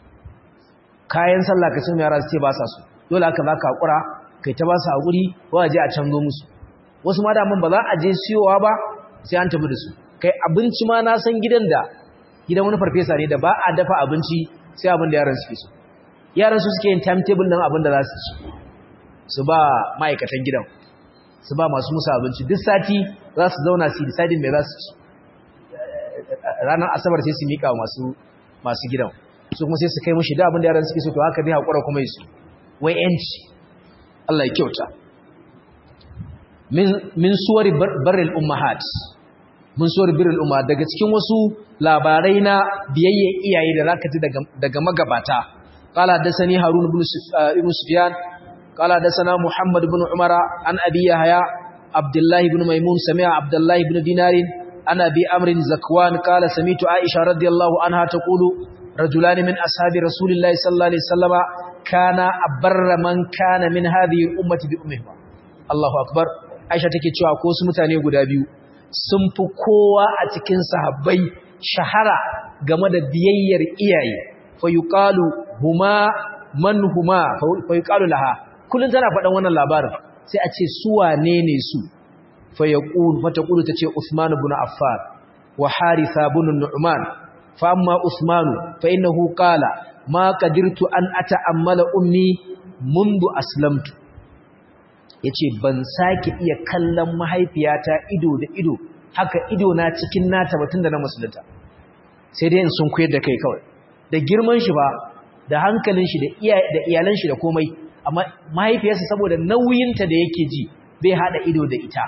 kayan sallah ka sun yara su ce ba sa su dole haka za ka haƙura kai ta ba su haƙuri ba a je a canzo musu wasu ma daman ba za a je siyowa ba sai an tafi da su kai abinci ma na san gidan da gidan wani farfesa ne da ba a dafa abinci sai abin da yaran suke so yaran su suke yin timetable ɗin abin da za su ci su ba ma'aikatan gidan su ba masu musu abinci duk sati za su zauna su yi deciding mai za su ci ranar asabar sai su miƙa masu masu gidan su kuma sai su kai mushi da abin da yaran suke so to haka zai haƙura kuma su wai yanci Allah ya kyauta min min suwari barril ummahat mun suwari birrul umma daga cikin wasu labarai na biyayye iyaye da zaka ji daga daga magabata qala dasani harun ibn ibn sufyan qala dasana muhammad ibn umara an abi yahya abdullah ibn maimun sami'a abdullah ibn dinarin ana bi amrin zakwan qala samitu aisha radiyallahu anha taqulu رجلان من أصحاب رسول الله صلى الله عليه وسلم كان أبر من كان من هذه الأمة بأمهما الله أكبر Aisha take cewa ko su mutane guda biyu sun fi kowa a cikin sahabbai shahara game da biyayyar iyaye fa yuqalu huma man huma fa yuqalu laha kullun tana faɗan wannan labarin sai a ce su wane ne su fa yaqul fa taqulu tace Uthman ibn Affan wa Haritha ibn Nu'man فأما أثمان فإنه قال ما قدرت أن أتأمل أمي منذ أسلمت yace ban sake iya kallon mahaifiyata ido da ido haka ido na cikin nata batun da na musulunta sai dai in sun koyar da kai kawai da girman shi ba da hankalin shi da iyalan shi da komai amma mahaifiyarsa saboda nauyinta da yake ji bai hada ido da ita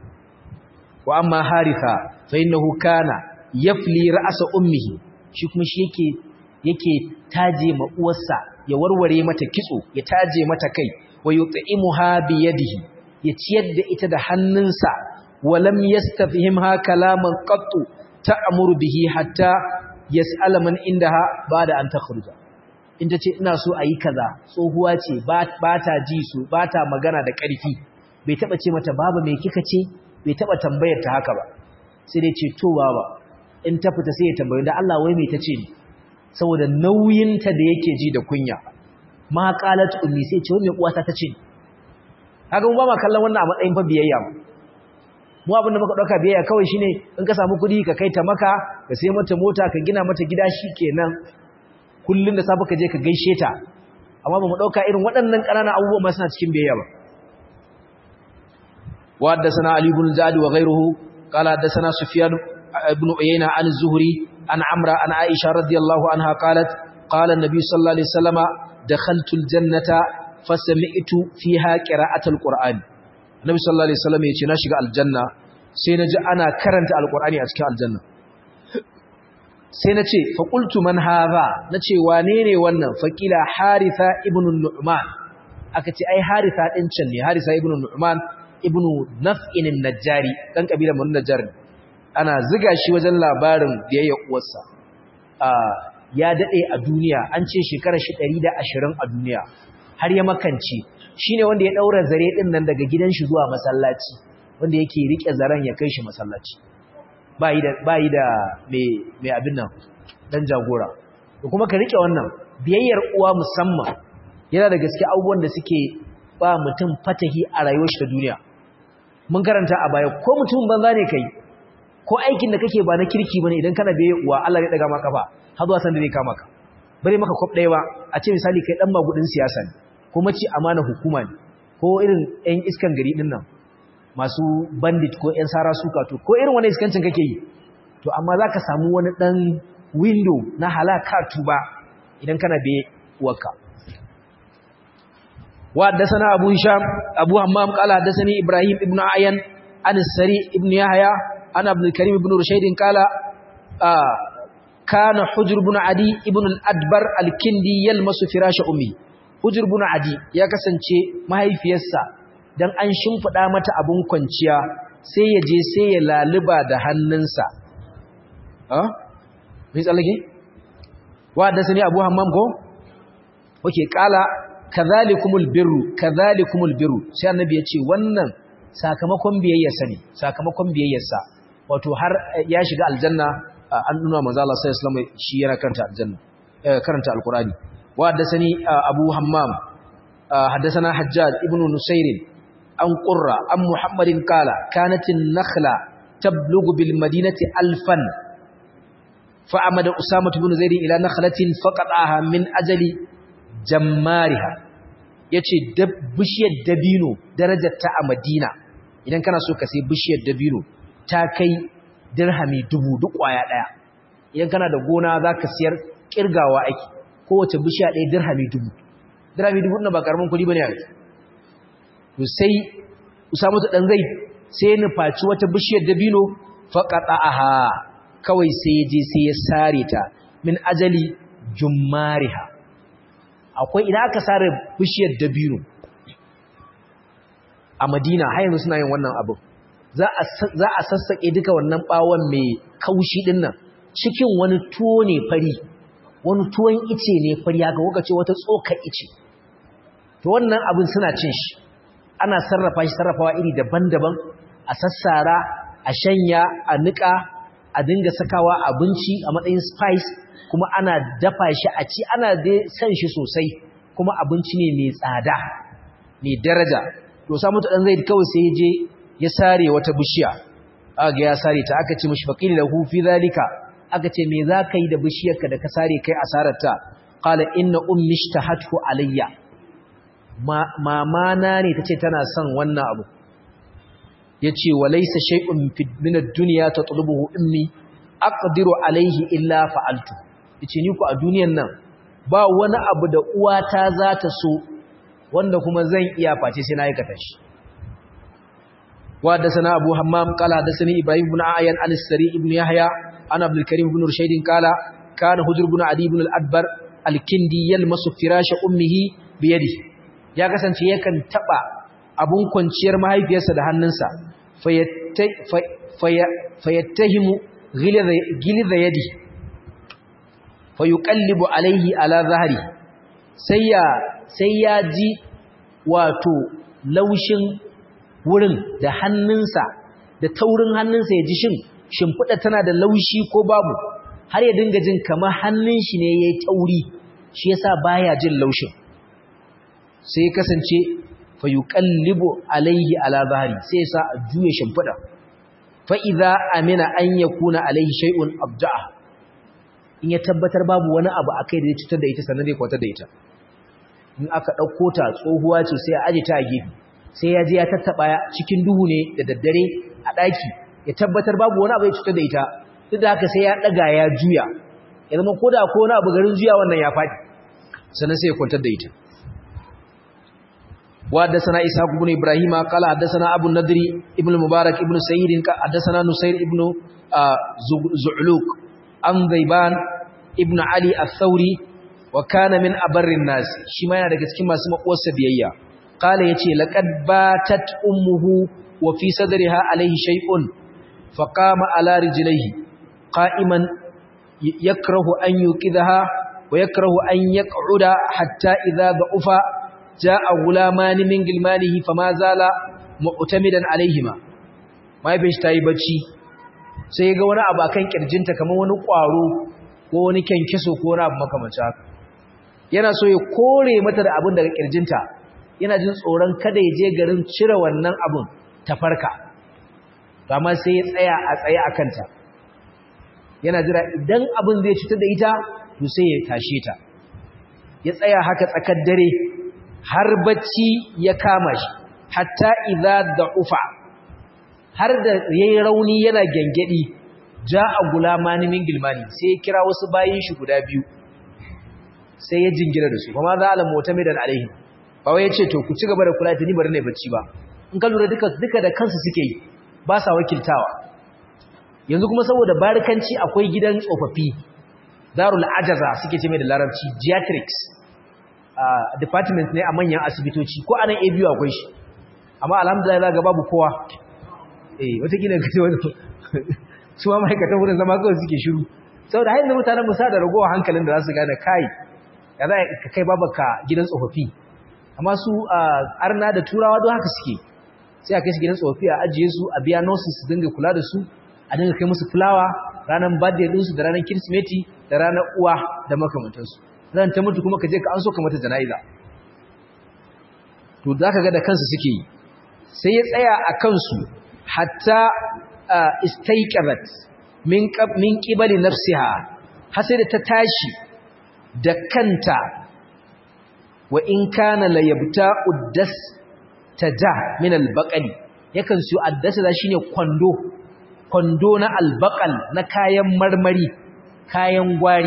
wa amma haritha fa innahu kana yafli ra'asa ummihi shi kuma shi yake yake taje ma uwarsa ya warware mata kitso ya taje mata kai wa yut'imuha bi yadihi ya ciyar da ita da hannunsa wa lam yastafhimha kalaman qattu ta'muru bihi hatta yas'ala man indaha ba'da an takhruja in tace ina so ayi kaza tsohuwa ce ba ta ji su ba ta magana da ƙarfi bai taba ce mata baba me kika ce bai taba tambayar ta haka ba sai dai ce to baba in ta fita sai ya tambayi da Allah wai me tace ni saboda nauyinta da yake ji da kunya ma qalat ummi sai ce wani uwata ta ce kaga mu ba ma kallon wannan a matsayin fa biyayya mu abin da muka dauka biyayya kawai shine in ka samu kudi ka kai ta maka ka sai mata mota ka gina mata gida shikenan kullun da safe ka je ka gaishe ta amma ba mu dauka irin waɗannan ƙananan abubuwa ma suna cikin biyayya ba wa haddathana ali ibn zadi wa ghayruhu qala haddathana sufyan ibn uyayna an az-zuhri an amra an aisha radiyallahu anha qalat qala an-nabi sallallahu alaihi wasallama dakhaltu al-jannata fasami'tu fiha qira'atul qur'an nabi sallallahu alaihi wasallam yace na shiga aljanna sai naji ana karanta alqur'ani a cikin aljanna sai nace fa qultu man hadha nace wane ne wannan faqila haritha ibn nu'man aka ce ai haritha din can ne haritha ibn nu'man ibn naf'in an-najjari dan kabilar mun najjar ana ziga shi wajen labarin biyayya uwarsa ya dade a duniya an ce shekarar shi 120 a duniya har ya makance shine wanda ya daura zare din nan daga gidan shi zuwa masallaci wanda yake rike zaren ya kai shi masallaci bai da bai da me me abin nan dan jagora to kuma ka rike wannan biyayyar uwa musamman yana da gaske abubuwan da suke ba mutum fatahi a rayuwar shi ta duniya mun karanta a baya ko mutum banza ne kai ko aikin da kake ba na kirki bane idan kana biyayyar uwa Allah ya daga maka kafa har zuwa san da zai kama ka bare maka kwab ɗaya ba a ce misali kai dan magudin siyasa ne ko mace amana hukuma ne ko irin ƴan iskan gari din nan masu bandit ko ƴan sara suka to ko irin wani iskancin kake yi to amma zaka samu wani dan window na halaka tuba idan kana biye uwarka wa haddathana abu hisham abu hammam qala haddathani ibrahim ibn ayan an sari ibn yahya an abdul karim ibn rushayd qala kana hujr ibn adi ibn al-adbar al-kindi yalmasu firash ummi hujr ibn adi ya kasance mahaifiyarsa dan an shimfida mata abun kwanciya sai ya je sai ya laluba da hannunsa ah me tsallake wa da sani abu hammam ko oke kala kadhalikumul birru kadhalikumul birru sai annabi ya ce wannan sakamakon biyayyarsa ne sakamakon biyayyarsa wato har ya shiga aljanna an nuna manzo Allah sallallahu alaihi wasallam shi yana karanta aljanna karanta alqurani wa haddathani abu hammam haddathana hajjaj ibn nusayr an qurra an muhammadin qala kanat an-nakhla tablughu bil madinati alfan fa amada usama ibn zaid ila nakhlatin faqataha min ajali jammariha yace bishiyar dabino darajar ta a madina idan kana so ka sai bishiyar dabino ta kai dirhami dubu duk kwaya daya idan kana da gona zaka siyar kirgawa ake kowace bishiya ɗaya dirhami dubu dirhami dubu na ba karamin kuɗi bane a to sai Usama ta dan zai sai ya nufaci wata bishiyar dabino faqata'aha kawai sai ya je sai ya sare ta min ajali jummariha akwai idan aka sare bishiyar dabino a Madina har yanzu suna yin wannan abu za a sassaƙe duka wannan ɓawon mai kaushi ɗin nan cikin wani tuwo ne fari wani tuwon ice ne fari haka kuka ce wata tsokar ice to wannan abin suna cin shi ana sarrafa shi sarrafawa iri daban-daban a sassara a shanya a niƙa a dinga sakawa abinci a matsayin spice kuma ana dafa shi a ci ana dai san shi sosai kuma abinci ne mai tsada mai daraja to samu ta dan zai kawai sai je ya sare wata bishiya aka ya sare ta aka ce mishi faqil lahu fi zalika aka ce me zaka yi da bishiyarka da ka sare kai asararta qala inna ummi ishtahathu alayya mama na ne tace tana son wannan abu yace walaysa shay'un min ad-dunya tatlubuhu ummi aqdiru alayhi illa fa'altu yace ni ku a duniyan nan ba wani abu da uwata za ta so wanda kuma zan iya face sai na aikata shi وحدثنا أبو حمام قال حدثني إبراهيم بن عيان عن السري بن يحيى عن عبد الكريم بن رشيد قال كان هجر بن عدي بن الأدبر الكندي يلمس فراش أمه بيده ya kasance yakan taba abun kwanciyar mahaifiyarsa da hannunsa fayattahimu gilidha yadi fayuqallibu alaihi ala zahri sai ya sai ya ji wato laushin wurin da hannunsa da taurin hannunsa ya ji shin shimfiɗa tana da laushi ko babu har ya dinga jin kamar hannun shi ne ya yi tauri shi yasa baya jin laushin sai kasance fa yuqallibu alayhi ala zahri sai ya sa a juye shimfida fa idza amina an yakuna alayhi shay'un abda'a in ya tabbatar babu wani abu akai da ya cutar da ita sannan zai kwatar da ita in aka dauko ta tsohuwa ce sai a aje ta a gefe sai ya je ya tattaba cikin duhu ne da daddare a daki ya tabbatar babu wani abu ya cutar da ita duk da haka sai ya daga ya juya ya zama koda ko wani abu garin juya wannan ya fadi sannan sai ya kwantar da ita وحدثنا إسحاق بن إبراهيم قال حدثنا أبو النضر ابن المبارك ابن سعيد حدثنا نصير ابن زعلوك عن ذيبان ابن علي الثوري وكان من أبر الناس شما yana daga cikin masu makuwarsa biyayya قال yace laqad batat ummuhu wa fi sadriha alayhi shay'un faqama ala rijlihi qa'iman yakrahu an yuqidha wa yakrahu an yaq'uda hatta idha da'ufa ja'a gulaman min gilmanihi fama zala mu'tamidan alaihima mai bin tayi bacci sai ga wani abu akan kirjinta kamar wani kwaro ko wani kenkeso ko wani abu makamancin haka yana so ya kore mata da abin daga kirjinta yana jin tsoron kada ya je garin cire wannan abun ta farka amma sai ya tsaya a tsaye a kanta yana jira idan abin zai cutar da ita to sai ya tashe ta ya tsaya haka tsakar dare har bacci ya kama shi hatta idza da'ufa har da yayi rauni yana gengedi ja'a gulamani min gilmani sai ya kira wasu bayin shi guda biyu sai ya jingira da su kuma za ala mutamidan alaihi ba wai yace to ku ci gaba da kula da ni bari ne bacci ba in ka lura duka duka da kansu suke yi ba sa wakiltawa yanzu kuma saboda barikanci akwai gidan tsofaffi darul ajaza suke ce mai da larabci geriatrics Uh, department ne a manyan asibitoci ko anan a biyu akwai shi amma alhamdulillah za ga babu kowa eh watakila ga wani su ma ma'aikatan wurin zama kawai suke shiru saboda hain da mutanen musa da ragowa hankalin da za su gane kai ya za ka kai babaka gidan tsofaffi amma su uh, arna da turawa don haka suke sai a kai su gidan tsofaffi a ajiye su a biya nurses su dinga kula da su a dinga kai musu fulawa ranar birthday ɗinsu da ranar kirsimeti da ranar uwa da makamantansu ran ta mutu kuma ka je ka an so ka mata jana'iza to za ka ga da kansu suke yi sai ya tsaya a kansu hatta istaiqarat min min qibali nafsiha har sai da ta tashi da kanta wa in kana la yabta uddas taja min albaqali yakan su addasa da shine kwando kwando na albaqal na kayan marmari kayan gwari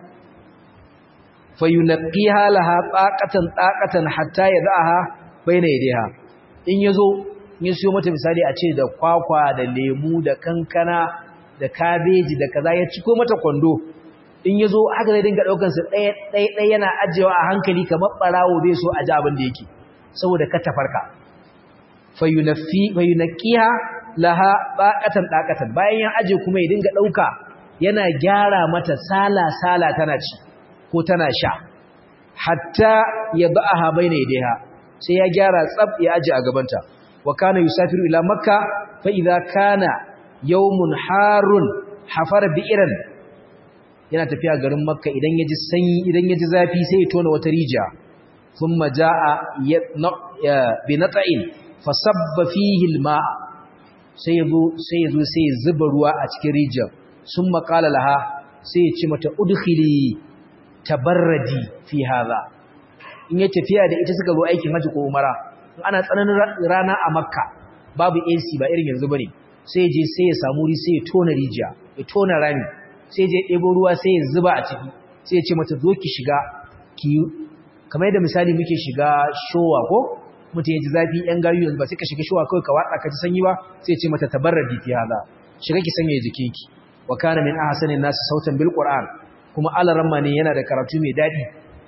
fayunqiha laha taqatan taqatan hatta yadaha baina yadiha in yazo in siyo mata misali a ce da kwakwa da lemu da kankana da kabeji da kaza ya ciko mata kwando in yazo haka zai dinga daukar su ɗaya ɗaya ɗaya yana ajewa a hankali kamar barawo bai so a ji abin da yake saboda ka tafarka fayunaffi fayunqiha laha taqatan taqatan bayan ya aje kuma ya dinga dauka yana gyara mata sala sala tana ci ko tana sha hatta ya ba'aha baina yadayha sai ya gyara tsab ya aje a gabanta wa kana yusafiru ila makka fa idza kana yawmun harun hafara bi'ran yana tafiya garin makka idan yaji sanyi idan yaji zafi sai ya tona wata rijiya thumma jaa bi nata'in fasabba fihi alma sai yazo sai yazo sai ya zuba ruwa a cikin rijiyar summa qala laha sai ya ce mata udkhili tabarradi fi hadha in ya tafiya da ita suka zo aikin haji ko umara in ana tsananin rana a makka babu AC ba irin yanzu bane sai je sai ya samu ri sai ya tona rijiya ya tona rami sai je ɗebo ruwa sai ya zuba a ciki sai ya ce mata zo ki shiga ki kamar yadda misali muke shiga showa ko mutum ya ji zafi yan gayu yanzu ba sai ka shiga showa kawai ka watsa ka ji sanyi ba sai ya ce mata tabarradi fi hadha shiga ki sanya jikinki wa kana min ahsanin nas sautan bil qur'an kuma alaramma ne yana da karatu mai daɗi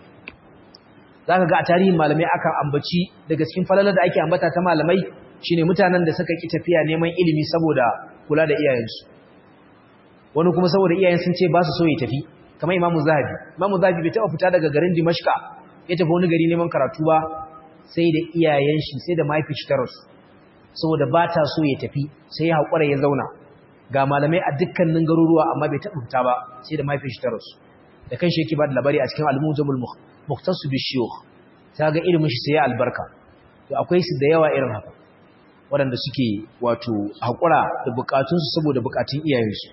za ka ga a tarihin malamai akan ambaci daga cikin falalar da ake ambata ta malamai shine mutanen da suka ƙi tafiya neman ilimi saboda kula da iyayensu wani kuma saboda iyayen sun ce ba su so ya tafi kamar imamu zahabi imamu zahabi bai taɓa fita daga garin dimashka ya tafi wani gari neman karatu ba sai da iyayen shi sai da mahaifi shi ta rasu saboda ba ta so ya tafi sai ya haƙura ya zauna ga malamai a dukkanin garuruwa amma bai taɓa fita ba sai da mahaifin shi ta rasu da kan shi yake ba da labari a cikin al-mujamul muhtasu bi shuyukh ta ga ilimin shi sai ya albarka to akwai su da yawa irin haka waɗanda suke wato haƙura da buƙatunsu saboda buƙatun iyayensu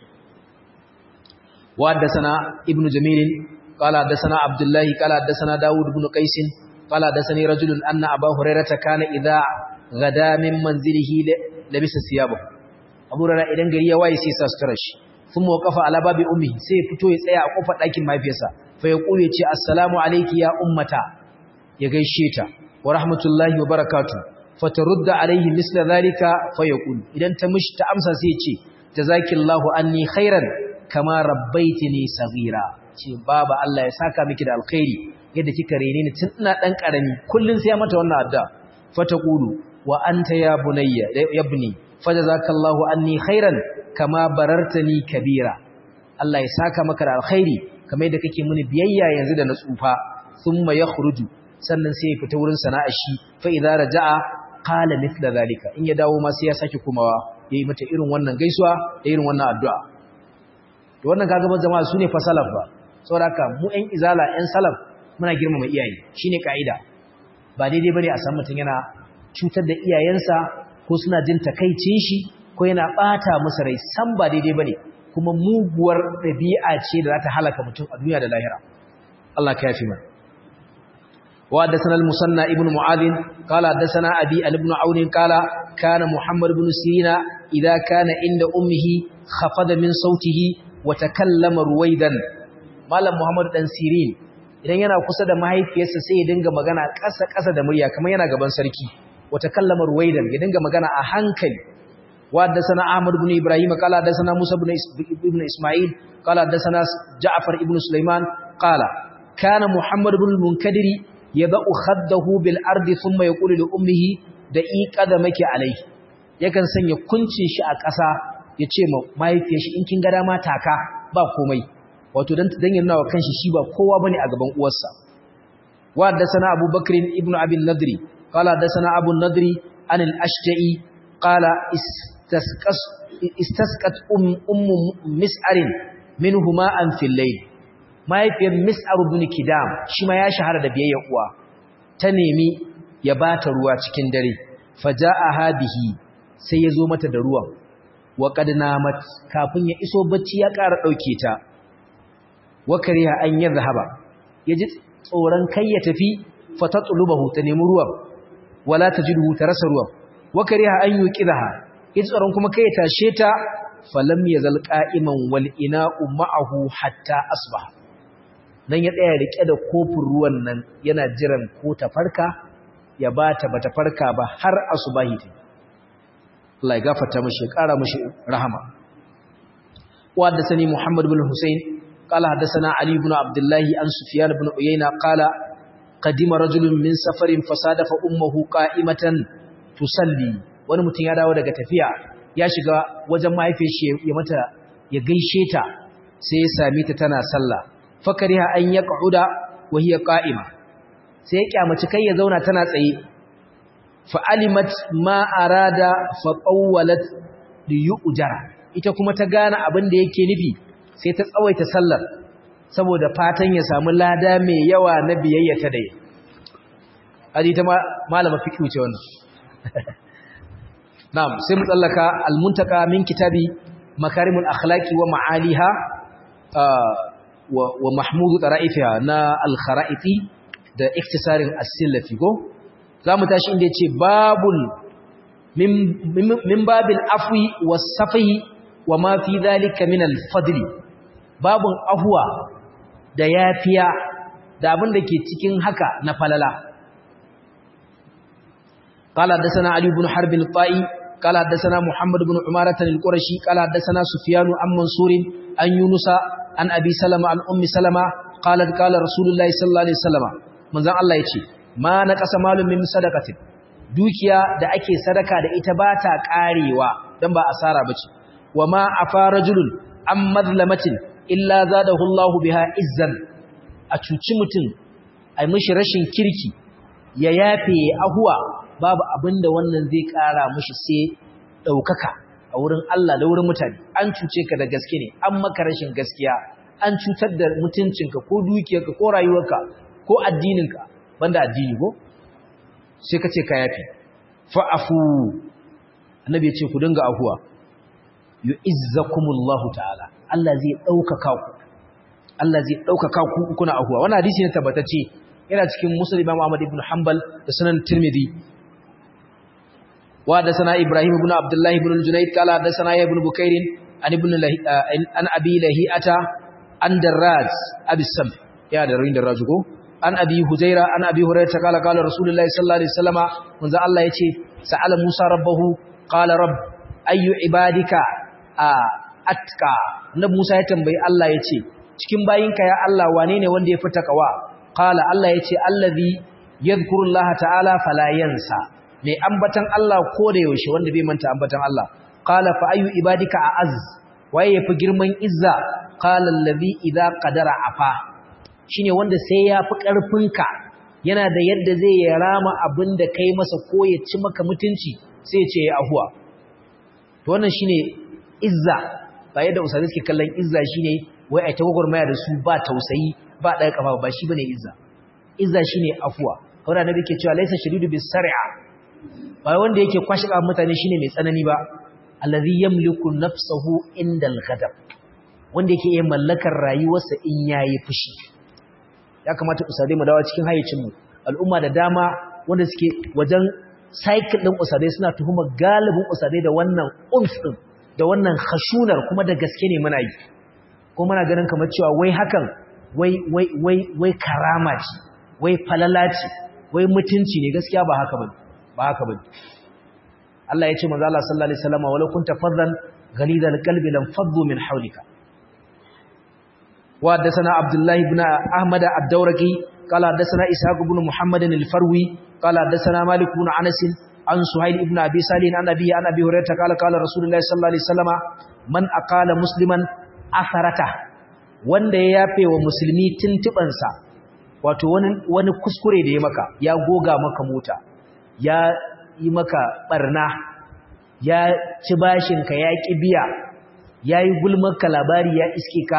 wa haddasana ibnu jamilin qala haddasana abdullahi qala haddasana daud ibn qais qala haddasani rajulun anna abu hurairata kana idha gada min manzilihi labisa siyabahu abu hurairah idan gari ya waye sai sa sutura shi kuma waqafa ala babi ummi sai fito ya tsaya a kofar ɗakin mafiyarsa fa ya kure ce assalamu alayki ya ummata ya gaishe ta wa rahmatullahi wa barakatuh fatarudda alaihi misla zalika fayaqul idan ta mishi ta amsa sai ce jazakillahu anni khairan kama rabbaitini saghira ce baba Allah ya saka miki da alkhairi yadda kika rene ni tun ina dan karami kullun sai ya mata wannan adda fataqulu wa anta ya bunayya yabni fajazakallahu anni khairan kama barartani kabira Allah ya saka maka da alkhairi kamar yadda kake mini biyayya yanzu da na tsufa thumma yakhruju sannan sai ya fita wurin sana'ar shi fa idza raja'a qala mithla zalika in ya dawo ma sai ya sake kumawa yayi mata irin wannan gaisuwa da irin wannan addu'a to wannan kaga ban jama'a sune fa salaf ba saboda haka mu ɗan izala ɗan salaf muna girmama iyaye shine kaida ba daidai bane a san mutun yana cutar da iyayensa ko suna jin takaicin shi ko yana bata musu rai san ba daidai bane kuma muguwar dabi'a ce da za ta halaka mutum a duniya da lahira Allah ka yafi mana وحدثنا المصنى ابن معاذ قال حدثنا أبي ابن عون قال كان محمد بن سيرين إذا كان عند أمه خفض من صوته وتكلم رويدا مالم محمد بن سيرين idan yana kusa da mahaifiyarsa sai ya dinga magana ƙasa-ƙasa da murya kamar yana gaban sarki wata kallamar waidan ya dinga magana a hankali wadda sana Ahmad ibn Ibrahim qala da sana Musa ibn Isma'il qala da sana Ja'far ibn Sulaiman qala kana Muhammad ibn al-Munkadiri yada'u khaddahu bil ardi thumma yaqulu li ummihi da iqadamaki alayhi yakan sanya kuncin shi a ƙasa yace ma mahaifiyar shi in kin ga dama taka ba komai wato dan dan yana wa kanshi shi ba kowa bane a gaban uwarsa wa da sana Abu Bakr ibn Abi nadri qala da sana Abu nadri an al-Ashja'i qala istasqas istasqat um ummu mis'arin minhuma an fil layl mahaifiyar mis'ar ibn kidam shi ma ya shahara da biyayyar uwa ta nemi ya bata ruwa cikin dare faja'aha bihi sai ya zo mata da ruwan wa qad namat kafin ya iso bacci ya ƙara dauke ta wa kariha an yadhhaba yaji tsoron kai ya tafi fatatlubahu ta nemi ruwan wala tajiduhu ta rasa ruwan wa kariha an yuqidaha yaji tsoron kuma kai ya tashe ta falam yazal qa'iman wal ina'u ma'ahu hatta asbaha nan ya tsaya rike da kofin ruwan nan yana jiran ko ta farka ya bata bata farka ba har asubahi ta Allah ya gafarta mishi ya kara mishi rahama wa haddathani Muhammad ibn Hussein qala haddathana Ali ibn Abdullah an Sufyan ibn Uyayna qala qadima rajulun min safarin fasadafa ummuhu qa'imatan tusalli wani mutum ya dawo daga tafiya ya shiga wajen mahaifiyar shi ya mata ya gaishe ta sai ya sami ta tana sallah fakariha an ya ƙa'uda wa hiya ƙa'ima sai ya ƙyamaci kai ya zauna tana tsaye fa'alimat ma arada faƙawwalat da yi ujara ita kuma ta gane abin da yake nufi sai ta tsawaita sallar saboda fatan ya samu lada mai yawa na biyayya ta dai hadi ta malama fiƙi ce wannan na'am sai mu tsallaka almuntaka min kitabi makarimul akhlaqi wa ma'aliha wa mahmudu tara'ifiha na al-kharaiti da iktisarin as-sillafi go zamu tashi inda yace babul min babil afwi was-safi wa ma fi dhalika min al-fadli babun afwa da yafiya da abin da ke cikin haka na falala قال حدثنا علي بن حرب الطائي قال حدثنا محمد بن عمارة القرشي قال حدثنا سفيان عن منصور عن يونس عن أبي سلمة عن أم سلمة قالت قال رسول الله صلى الله عليه وسلم من ذا الله يتي ما نقص مال من صدقة dukiya da ake sadaka da ita ba ta karewa dan ba asara bace wama afa rajulun am madlamatin illa zadahu Allahu biha izzan a cuci mutum ai mishi rashin kirki ya yafe ahuwa babu abinda wannan zai kara mishi sai daukaka a wurin Allah da wurin mutane an cuce ka da gaske ne an maka rashin gaskiya an cutar da mutuncinka ko dukiyarka ko rayuwarka ko addininka banda addini ko sai ka ce ka yafi fa'afu annabi ya ce ku dinga afuwa yu'izzakumullahu ta'ala Allah zai ɗaukaka ku Allah zai ɗaukaka ku kuna afuwa wannan hadisi ne tabbatacce yana cikin Muslim Imam Ahmad ibn Hanbal da Sunan Tirmidhi wa da sana Ibrahim ibn Abdullah ibn Junayd kala da sana ibn Bukair an ibn an Abi Lahi'ata an Darraz Abi Sam ya da rin Darraz ko an Abi Huzaira an Abi Hurairah kala kala Rasulullahi sallallahu alaihi wasallama manzo Allah yace sa'ala Musa rabbahu qala rabb ayyu ibadika atka na Musa ya tambayi Allah yace cikin bayinka ya Allah wane ne wanda ya fi takawa qala Allah yace allazi yadhkurullaha ta'ala fala yansa mai ambatan Allah ko da yaushe wanda bai manta ambatan Allah qala fa ayu ibadika a'az waye yafi girman izza qala allazi idza qadara afa shine wanda sai ya fi karfinka yana da yadda zai ya rama abinda kai masa ko ya ci maka mutunci sai ya ce ya ahuwa to wannan shine izza ba yadda usali suke kallon izza shine wai ai ta gwagwarmaya da su ba tausayi ba ɗaya kafa ba shi bane izza izza shine afuwa kawai annabi ke cewa laysa shadidu bis sar'a ba wanda yake kwashi kan mutane shine mai tsanani ba allazi yamliku nafsahu indal ghadab wanda yake iya mallakar rayuwarsa in yayi fushi ya kamata usadai mu dawo cikin hayyacin mu al'umma da dama wanda suke wajen cycle din usadai suna tuhumar galibin usadai da wannan umf din da wannan khashunar kuma da gaske ne muna yi ko muna ganin kamar cewa wai hakan wai wai wai wai karama ce wai falala ce wai mutunci ne gaskiya ba haka bane ba haka bane Allah ya ce manzo Allah sallallahu alaihi wasallam wala kunta faddan ghalidal qalbi lam faddu min hawlika wa hadathana Abdullah ibn Ahmad ad-Dawraqi qala hadathana Ishaq ibn Muhammad al-Farwi qala hadathana Malik ibn Anas an Suhail ibn Abi Salih an Abi an Abi Hurairah qala qala Rasulullah sallallahu alaihi wasallam man aqala musliman asarata wanda ya yafe wa musulmi tuntubansa wato wani wani kuskure da ya maka ya goga maka mota ya yi maka barna ya ci bashinka ya ƙi biya ya yi gulmarka labari ya iske ka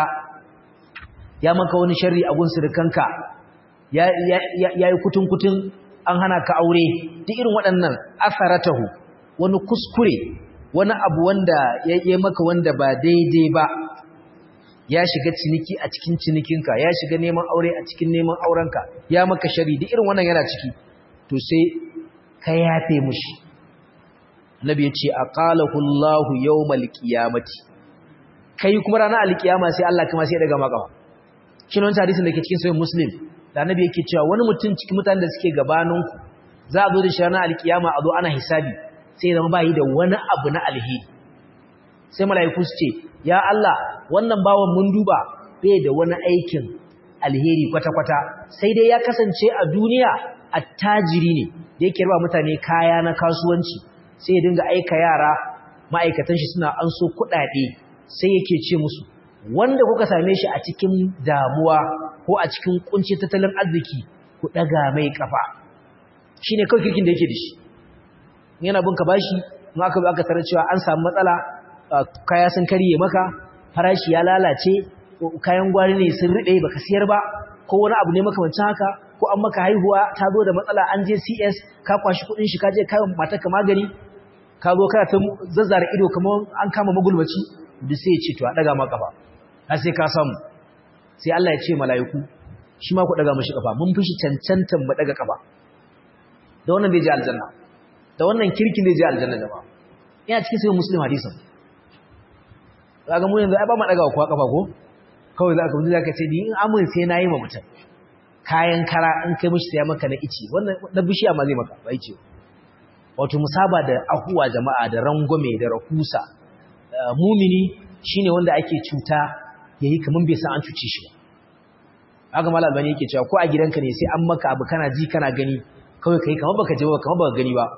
ya maka wani sharri a gun surukanka ya yi kutun-kutun an hana ka aure duk irin waɗannan asaratahu wani kuskure wani abu wanda ya yi maka wanda ba daidai ba ya shiga ciniki a cikin cinikinka ya shiga neman aure a cikin neman aurenka ya maka shari duk irin wannan yana ciki to sai ka yafe mushi Nabi ya ce aqalahu Allahu yawmal qiyamati kai kuma ranar alkiyama sai Allah kuma sai ya daga maka shi ne wannan hadisin da ke cikin sahih muslim da Nabi yake cewa wani mutum cikin mutanen da suke gabanin ku za a zo da shi ranar alkiyama a zo ana hisabi sai zama bai da wani abu na alheri sai mala'iku su ce ya Allah wannan bawan mun duba bai da wani aikin alheri kwata-kwata sai dai ya kasance a duniya attajiri ne da yake raba mutane kaya na kasuwanci sai ya dinga aika yara ma'aikatan shi suna an so kuɗaɗe sai yake ce musu wanda kuka same shi a cikin damuwa ko a cikin kunci tattalin arziki ku ɗaga mai kafa shine kawai kirkin da yake da shi yana bin ka bashi in aka aka tarar cewa an samu matsala kaya sun karye maka farashi ya lalace kayan gwari ne sun riɗe baka siyar ba ko wani abu ne makamancin haka ko an maka haihuwa ta zo da matsala an je CS ka kwashi kudin shi ka je kayan matarka magani ka zo kana ta zazzara ido kamar an kama magulmaci duk sai ya ce to a daga maka kafa har sai ka samu sai Allah ya ce mala'iku shi ma ku daga mashi kafa mun fi shi cancantan mu daga kafa da wannan bai je aljanna da wannan kirkin zai je aljanna jama'a ina cikin sai muslim hadisin kaga mu yanzu ai ba mu daga kuwa kafa ko kawai za ka mutu za ka ce ni in amin sai na yi ma mutum kayan kara in kai mishi sai maka na ici wannan na bishiya ma zai maka ba ici wato musaba da ahuwa jama'a da rangwame da rahusa mumini shine wanda ake cuta yayi kaman bai san an cuce shi ba haka malal bani yake cewa ko a gidanka ne sai an maka abu kana ji kana gani kawai kai kaman baka je ba kaman baka gani ba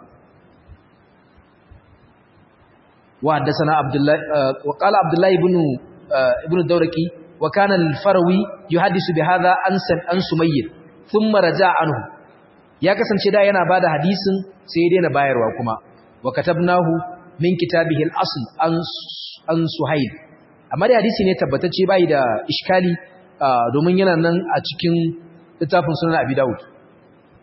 wa haddathana abdullahi wa qala abdullahi ibn ibn dawraki wa kana al-farawi yuhaddisu bi hadha an an sumayr thumma raja'a anhu ya kasance da yana bada hadisin sai ya daina bayarwa kuma wa katabnahu min kitabihi al-asl an an suhayl amma da hadisi ne tabbatacce bai da iskali domin yana nan a cikin littafin sunan abi daud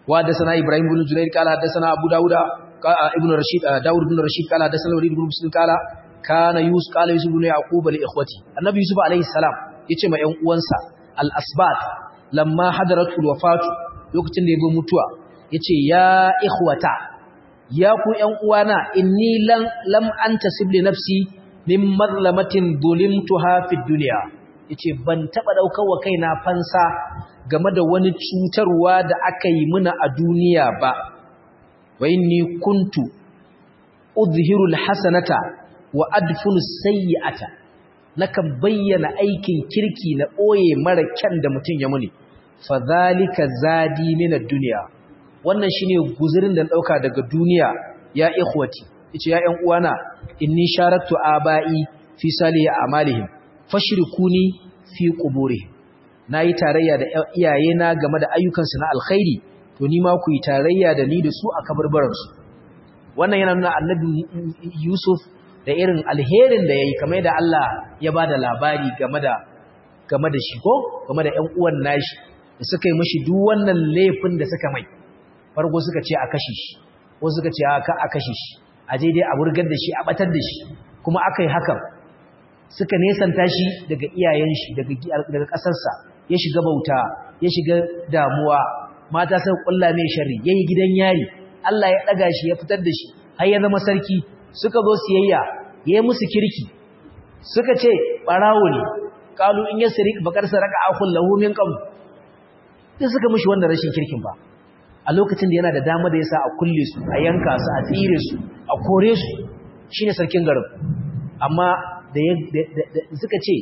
wa hadathana ibrahim ibn jurayr qala hadathana abu dauda ibn rashid daud ibn rashid qala hadathana walid ibn muslim qala kana yus qala yusuf ibn yaqub li ikhwati annabi yusuf alayhi salam yace ma ƴan uwansa al asbat lamma hadaratul wafatu lokacin da ya zo mutuwa yace ya ikhwata ya ku ƴan uwana inni lam lam antasib li nafsi min mazlamatin zulimtuha fid dunya yace ban taba daukar wa kaina fansa game da wani cutarwa da aka yi muna a duniya ba wa inni kuntu udhiru alhasanata wa adfunu sayyi'ata nakan bayyana aikin kirki na boye mara kyan da mutun ya muni fadhalika zadi min ad-dunya wannan shine guzurin da dauka daga duniya ya ikhwati yace ya ƴan uwana inni sharatu abai fi salihi amalihim fashrikuni fi quburihim nayi tarayya da iyayena game da ayyukansu na alkhairi to ni ma ku yi tarayya da ni da su a kabarbaran su wannan yana nuna annabi Yusuf da irin alherin da yayi kamar da Allah ya bada labari game da game da shi ko game da ƴan uwan nashi da suka yi mishi duk wannan laifin da suka mai farko suka ce a kashe shi wasu suka ce a ka a kashe shi a je dai a wurgar da shi a batar da shi kuma aka yi hakan suka nesanta shi daga iyayen shi daga ƙasarsa ya shiga bauta ya shiga damuwa mata sai kulla mai sharri yayi gidan yari Allah ya daga shi ya fitar da shi har ya zama sarki suka zo siyayya yayi musu kirki suka ce barawo ne qalu in yasrik bakar saraka akhul lahu min qabl sai suka mishi wannan rashin kirkin ba a lokacin da yana da dama da yasa a kulle su a yanka su a tsire su a kore su shine sarkin garin amma da suka ce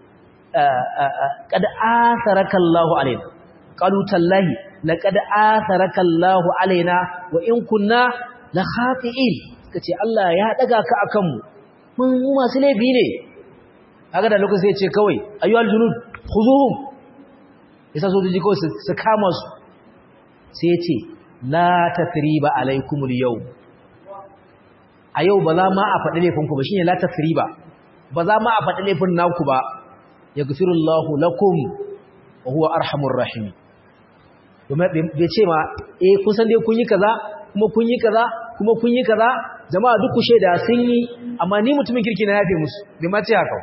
kad atharaka Allahu alaina qalu tallahi laqad atharaka Allahu alaina wa in kunna la khati'in suka ce Allah ya daga ka akan mu mun masu laifi ne kaga da lokacin sai ya ce kawai ayyuhal junud khuzuhum yasa sojoji kawai su kama su sai ya ce la tathriba alaikumul yau a yau ba za ma a faɗi laifinku ba shine la tathriba ba za ma a faɗi laifin naku ba yaghfirullahu lakum wa huwa arhamur rahim kuma bai ce ma eh kun san dai kun yi kaza kuma kun yi kaza kuma kun yi kaza jama'a duk ku sheda sun yi amma ni mutumin kirki na yafe musu bai ma ce haka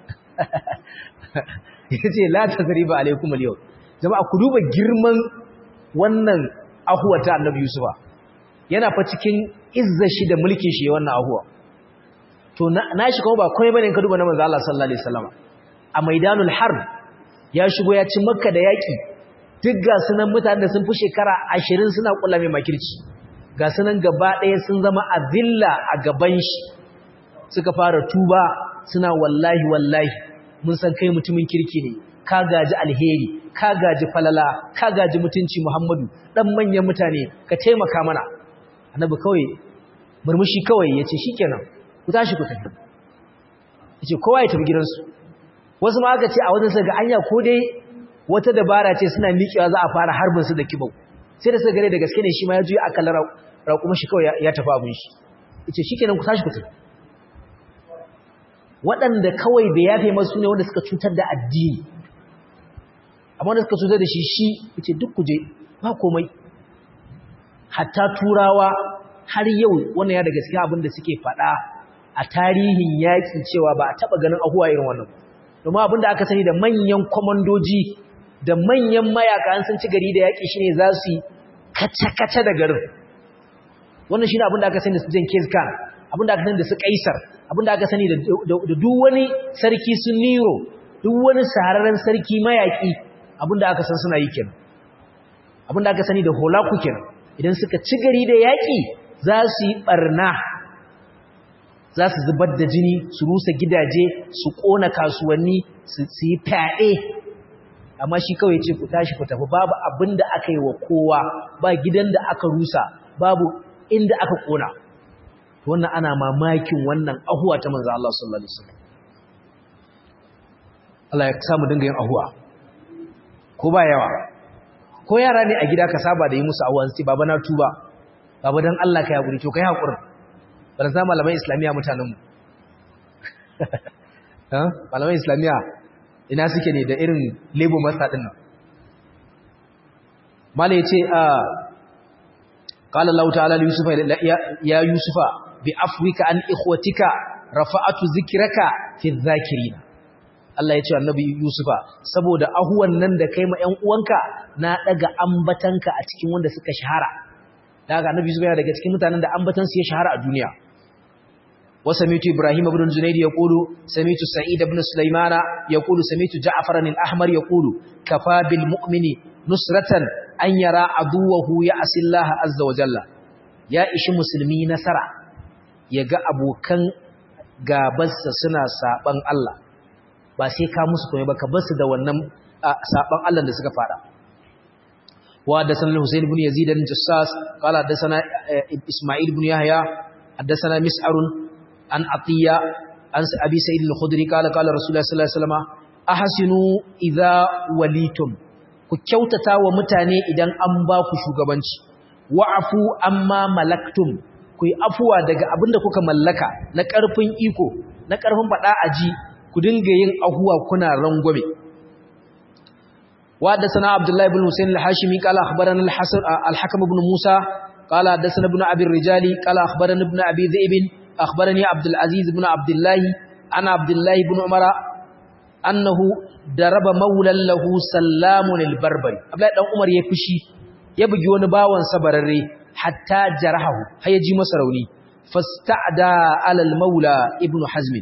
yace la tathriba alaikumul yau jama'a ku duba girman wannan ahuwa ta annabi Yusufa yana fa cikin izza shi da mulkin shi wannan ahuwa to na shi kuma ba komai bane ka duba na manzo Allah sallallahu alaihi wasallam a maidanul harb ya shigo ya ci makka da yaki duk ga sunan mutanen da sun fi shekara 20 suna kula mai makirci ga sunan gaba ɗaya sun zama azilla a gaban shi suka fara tuba suna wallahi wallahi mun san kai mutumin kirki ne ka gaji alheri ka gaji falala ka gaji mutunci Muhammadu dan manyan mutane ka taimaka mana annabi kawai murmushi kawai yace shikenan ku tashi ku tafi yace kowa ya tafi gidansu wasu ma aka ce a wajen sa ga anya ko dai wata dabara ce suna miƙewa za a fara harbin su da kibau sai da suka gare da gaske ne shi ma ya juya akalar raƙuma shi kawai ya tafi abin shi yace shikenan ku tashi ku tafi waɗanda kawai bai yafe masu ne wanda suka cutar da addini amma wanda suka cutar da shi shi yace duk kuje ba komai hatta turawa har yau wannan ya da gaskiya abin da suke faɗa a tarihin yaƙi cewa ba a taɓa ganin ahuwa irin wannan domin abin da aka sani da manyan kwamandoji da manyan mayaka an san ci gari da yaƙi shine za su yi kace-kace da garin wannan shine abin da aka sani da su Jenkins Khan abin da aka sani da su Kaisar abin da aka sani da duk wani sarki su Nero duk wani sahararren sarki mayaki abin da aka san suna yi kenan abin da aka sani da holaku kenan idan suka ci gari da yaƙi za su yi ɓarna za su zubar da jini su rusa gidaje su ƙona kasuwanni su yi fyaɗe amma shi kawai ce ku tashi ku tafi babu abin da aka yi wa kowa ba gidan da aka rusa babu inda aka ƙona wannan ana mamakin wannan ahuwa ta manzo Allah sallallahu alaihi wasallam Allah ya samu dinga yin ahuwa ko ba yawa ko yara ne a gida ka saba da yi musu ahuwa sai baba na tuba baba dan Allah ka hakuri to kai hakuri bar za malaman islamiya mutanen mu ha malaman islamiya ina suke ne da irin lebo masa din nan mala yace a qala Allah ta'ala li yusufa ya yusufa bi afwika an ikhwatika rafa'atu zikraka fi dhakirin Allah ya ce annabi yusufa saboda ahuwan nan da kai ma ƴan uwanka na daga ambatanka a cikin wanda suka shahara daga annabi yusufa yana daga cikin mutanen da ambatansu ya shahara a duniya وسميت إبراهيم بن الجنيد يقول سميت سعيد بن سليمان يقول سميت جعفر الأحمر يقول كفى بالمؤمن نصرة أن يرى عدوه يعصي الله عز وجل يا إيش مسلمي نصرة يغا أبو كان غابس سنا سابن الله ba sai ka musu koyi ba ka basu da wannan saban Allah da suka fara wa da sanan Husain ibn Yazid al-Jassas qala da sana Isma'il ibn Yahya حدثنا مسعر عن عطية عن أبي سيد الخدري قال قال رسول الله صلى الله عليه وسلم أحسنوا إذا وليتم كيوتتا ومتاني إذن أنباكو شوغبانش وعفو أما ملكتم kuyi afuwa daga abinda kuka mallaka na ƙarfin iko na ƙarfin faɗa aji ku dinga yin ahuwa kuna rangwame wa da sana abdullahi ibn husayn al-hashimi qala akhbarana al-hasan al-hakim ibn musa qala hadathana ibn abi ar-rijali qala akhbarana ibn abi dhi'b أخبرني عبد العزيز بن عبد الله عن عبد الله بن عمر أنه درب مولا له سلام البربري عبد الله بن عمر يفشي يبغي wani bawan sabararre hatta jarahu har yaji masa rauni fasta'da ala al-maula ibn hazm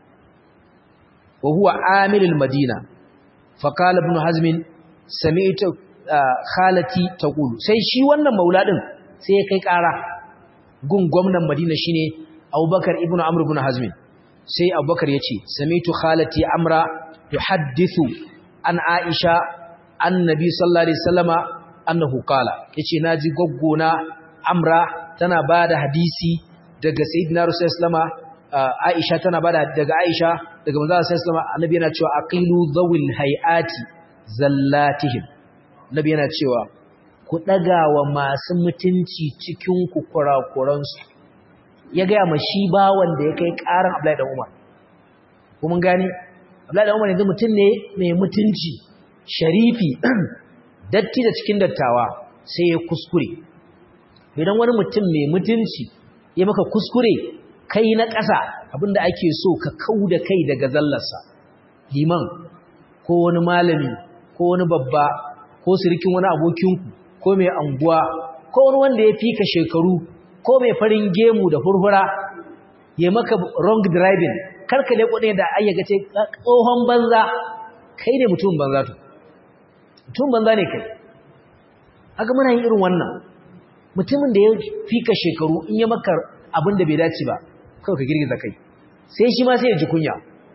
wa huwa amil al-madina faqala ibn hazm sami'tu khalati taqulu sai shi wannan maula din sai ya kai kara gun gwamnan madina shine abubakar ibn amr ibn hazmin sai abubakar ya ce samitu khalati amra tuhaddithu an aisha annabi sallallahu alaihi wasallama annahu qala yace naji goggona amra tana bada hadisi daga sayyidina rasulullah aisha tana bada daga aisha daga manzo sallallahu annabi yana cewa aqilu dhawil hayati zallatihim nabi yana cewa ku dagawa masu mutunci cikin ku kurakuransu ya gaya ma shi ba wanda ya kai ƙaran Abdullahi dan Umar kuma gani Abdullahi dan Umar yanzu mutum ne mai mutunci sharifi datti da cikin dattawa sai ya kuskure idan wani mutum mai mutunci ya maka kuskure kai na ƙasa abinda ake so ka kau da kai daga zallarsa liman ko wani malami ko wani babba ko sirikin wani abokinku ko mai anguwa ko wani wanda ya fi ka shekaru ko mai farin gemu da furfura ya maka wrong driving karka ne kudin da ayyaka ce tsohon banza kai ne mutum banza to mutum banza ne kai haka muna yin irin wannan mutumin da ya fika shekaru in ya maka abin da bai dace ba kawai ka girgiza kai sai shi ma sai ya ji kunya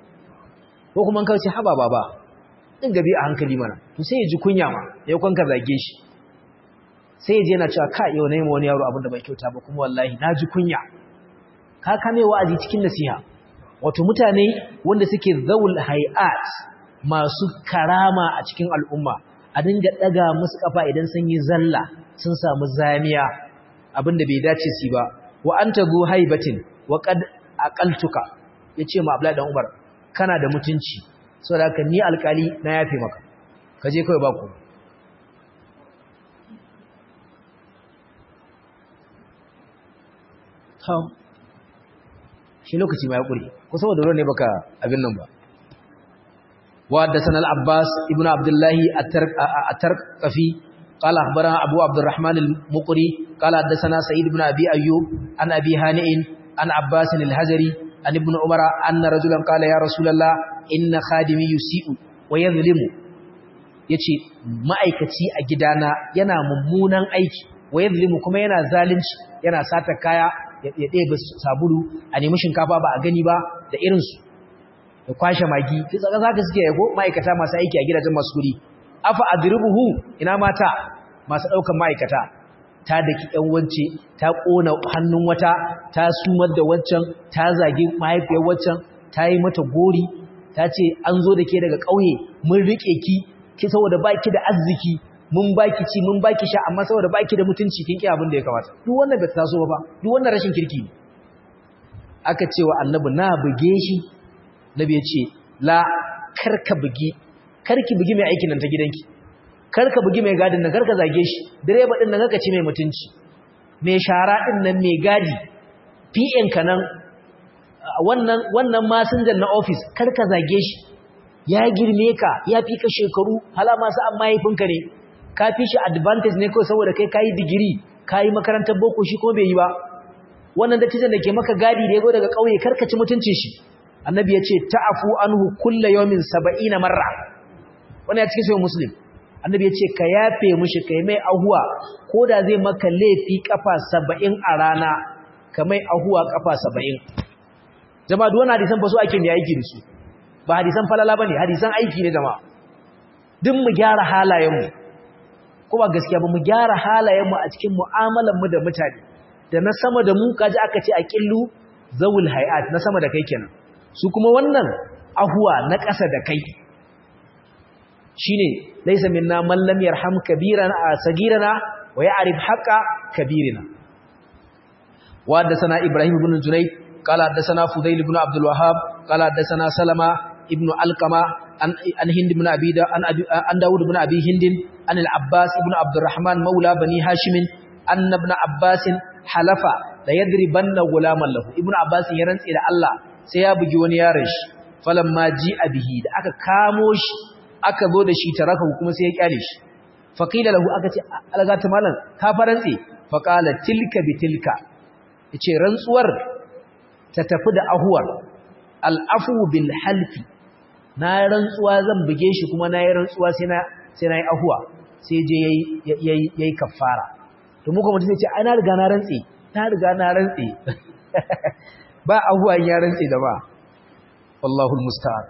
ko kuma kawai ce haba baba din gabi a hankali mana to sai ya ji kunya ma ya kwanka zage shi sai ya je yana cewa ka yau na yi wani yaro abinda bai kyauta ba kuma wallahi na ji kunya ka kame wa'azi cikin nasiha wato mutane wanda suke zaul hay'at masu karama a cikin al'umma a dinga daga musu kafa idan sun yi zalla sun samu zamiya abinda bai dace su ba wa anta zu haibatin wa qad aqaltuka yace ma Abdullahi dan Umar kana da mutunci saboda haka ni alkali na yafe maka kaje kai ba ku ha shi lokaci ma ya kure ko saboda ruwan ne baka abin nan ba wa haddathana al-abbas ibnu abdullah at-tarqafi قال أخبرنا أبو عبد الرحمن المقري قال حدثنا سعيد بن أبي أيوب عن أبي هانئ عن عباس الهجري عن ابن عمر أن رجلا قال يا رسول الله إن خادمي يسيء ويظلم yace ma'aikaci a gidana yana mummunan aiki wa yadhlimu kuma yana zalunci yana sata kaya ya ɗebe sabulu a nemi shinkafa ba a gani ba da irinsu da kwashe magi sai tsaka zaka suke yago ma'aikata masu aiki a gidajen masu guri afa adribuhu ina mata masu daukan ma'aikata ta daki ɗan wance ta kona hannun wata ta sumar da wancan ta zage mahaifiyar wancan ta yi mata gori ta ce an zo da ke daga ƙauye mun rike ki ki saboda baki da arziki mun baki ci mun baki sha amma saboda baki da mutunci kin ki abin da ya kamata duk wannan bai taso ba duk wannan rashin kirki aka ce wa annabi na buge shi nabi ya ce la karka bugi karki bugi mai aikin nan ta gidanki karka bugi mai gadin nan karka zage shi direba din nan kaka ce mai mutunci mai shara din nan mai gadi PN ka nan wannan wannan masinjan na office kar ka zage shi ya girme ka ya fi ka shekaru hala masu an mahaifinka ne ka fi shi advantage ne kawai saboda kai kayi digiri kayi makarantar boko shi kuma bai yi ba wannan dattijan da ke maka gadi da ya zo daga ƙauye karkaci mutuncin shi annabi ya ce ta'afu anhu kulla yawmin saba'ina marra wannan ya cikin sahih muslim annabi ya ce ka yafe mushi kai mai ahuwa ko da zai maka laifi kafa saba'in a rana ka mai ahuwa kafa saba'in jama'a duk wannan hadisan ba su ake ne aiki da su ba hadisan falala bane hadisan aiki ne jama'a duk mu gyara halayenmu ko ba gaskiya ba mu gyara halayenmu a cikin mu'amalar mu da mutane da na sama da mu kaji aka ce a killu zawul hayat na sama da kai kenan su kuma wannan ahuwa na ƙasa da kai shine laysa minna man lam yarham kabirana sagirana wa ya'rif haqqa kabirina wa haddathana ibrahim ibn junayd qala haddathana fudayl ibn abdul wahhab qala haddathana salama ibn alqama an an hind ibn abi da an an daud ibn abi hind an al abbas ibn abdurrahman maula bani hashim anna ibn abbas halafa da yadribanna gulaman lahu ibnu abbas ya rantse da Allah sai ya bugi wani yaron shi falamma ji abihi da aka kamo shi aka zo da shi taraka kuma sai ya kyale shi faqila lahu aka ce algata malam ka farantse faqala tilka bitilka yace rantsuwar ta tafi da ahuwar al'afu bil halfi na rantsuwa zan buge shi kuma na yi rantsuwa sai na sai na yi ahuwa sai je yayi yayi kafara to muka mutum sai ce ai na riga na rantse na riga na rantse ba abuwa ya rantse da ba wallahu almusta'an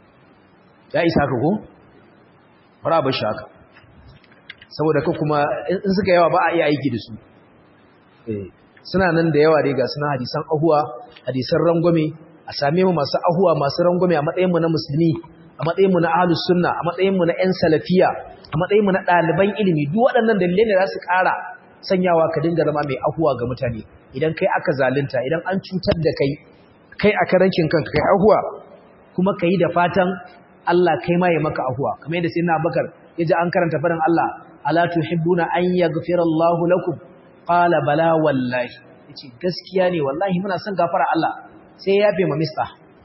ya isa ka ko fara ba shaka saboda ka kuma in suka yawa ba a iya aiki da su eh suna nan da yawa dai ga suna hadisan ahuwa hadisan rangwame a same mu masu ahuwa masu rangwame a matsayin mu na musulmi a matsayin mu na ahlus sunna a matsayin mu na ƴan salafiya a matsayin mu na ɗaliban ilimi duk waɗannan dalilai ne za su ƙara sanyawa ka dinga zama mai ahuwa ga mutane idan kai aka zalunta idan an cutar da kai kai a karankin kanka kai ahuwa kuma kai da fatan Allah kai ma ya maka ahuwa kamar yadda sayyidina Abubakar yaji an karanta farin Allah ala tuhibbuna an yaghfira Allahu lakum qala bala wallahi yace gaskiya ne wallahi muna son gafara Allah sai ya yafe ma mista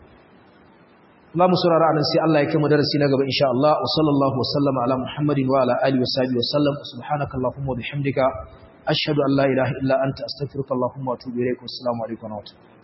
Allah mu saurara anan sai Allah ya kai mu darasi na gaba insha Allah wa sallallahu wa sallama ala Muhammadin wa ala alihi wa sahbihi wa sallam subhanakallahumma wa bihamdika ashhadu an la ilaha illa anta astaghfiruka wa atubu ilaik wa assalamu alaikum wa rahmatullahi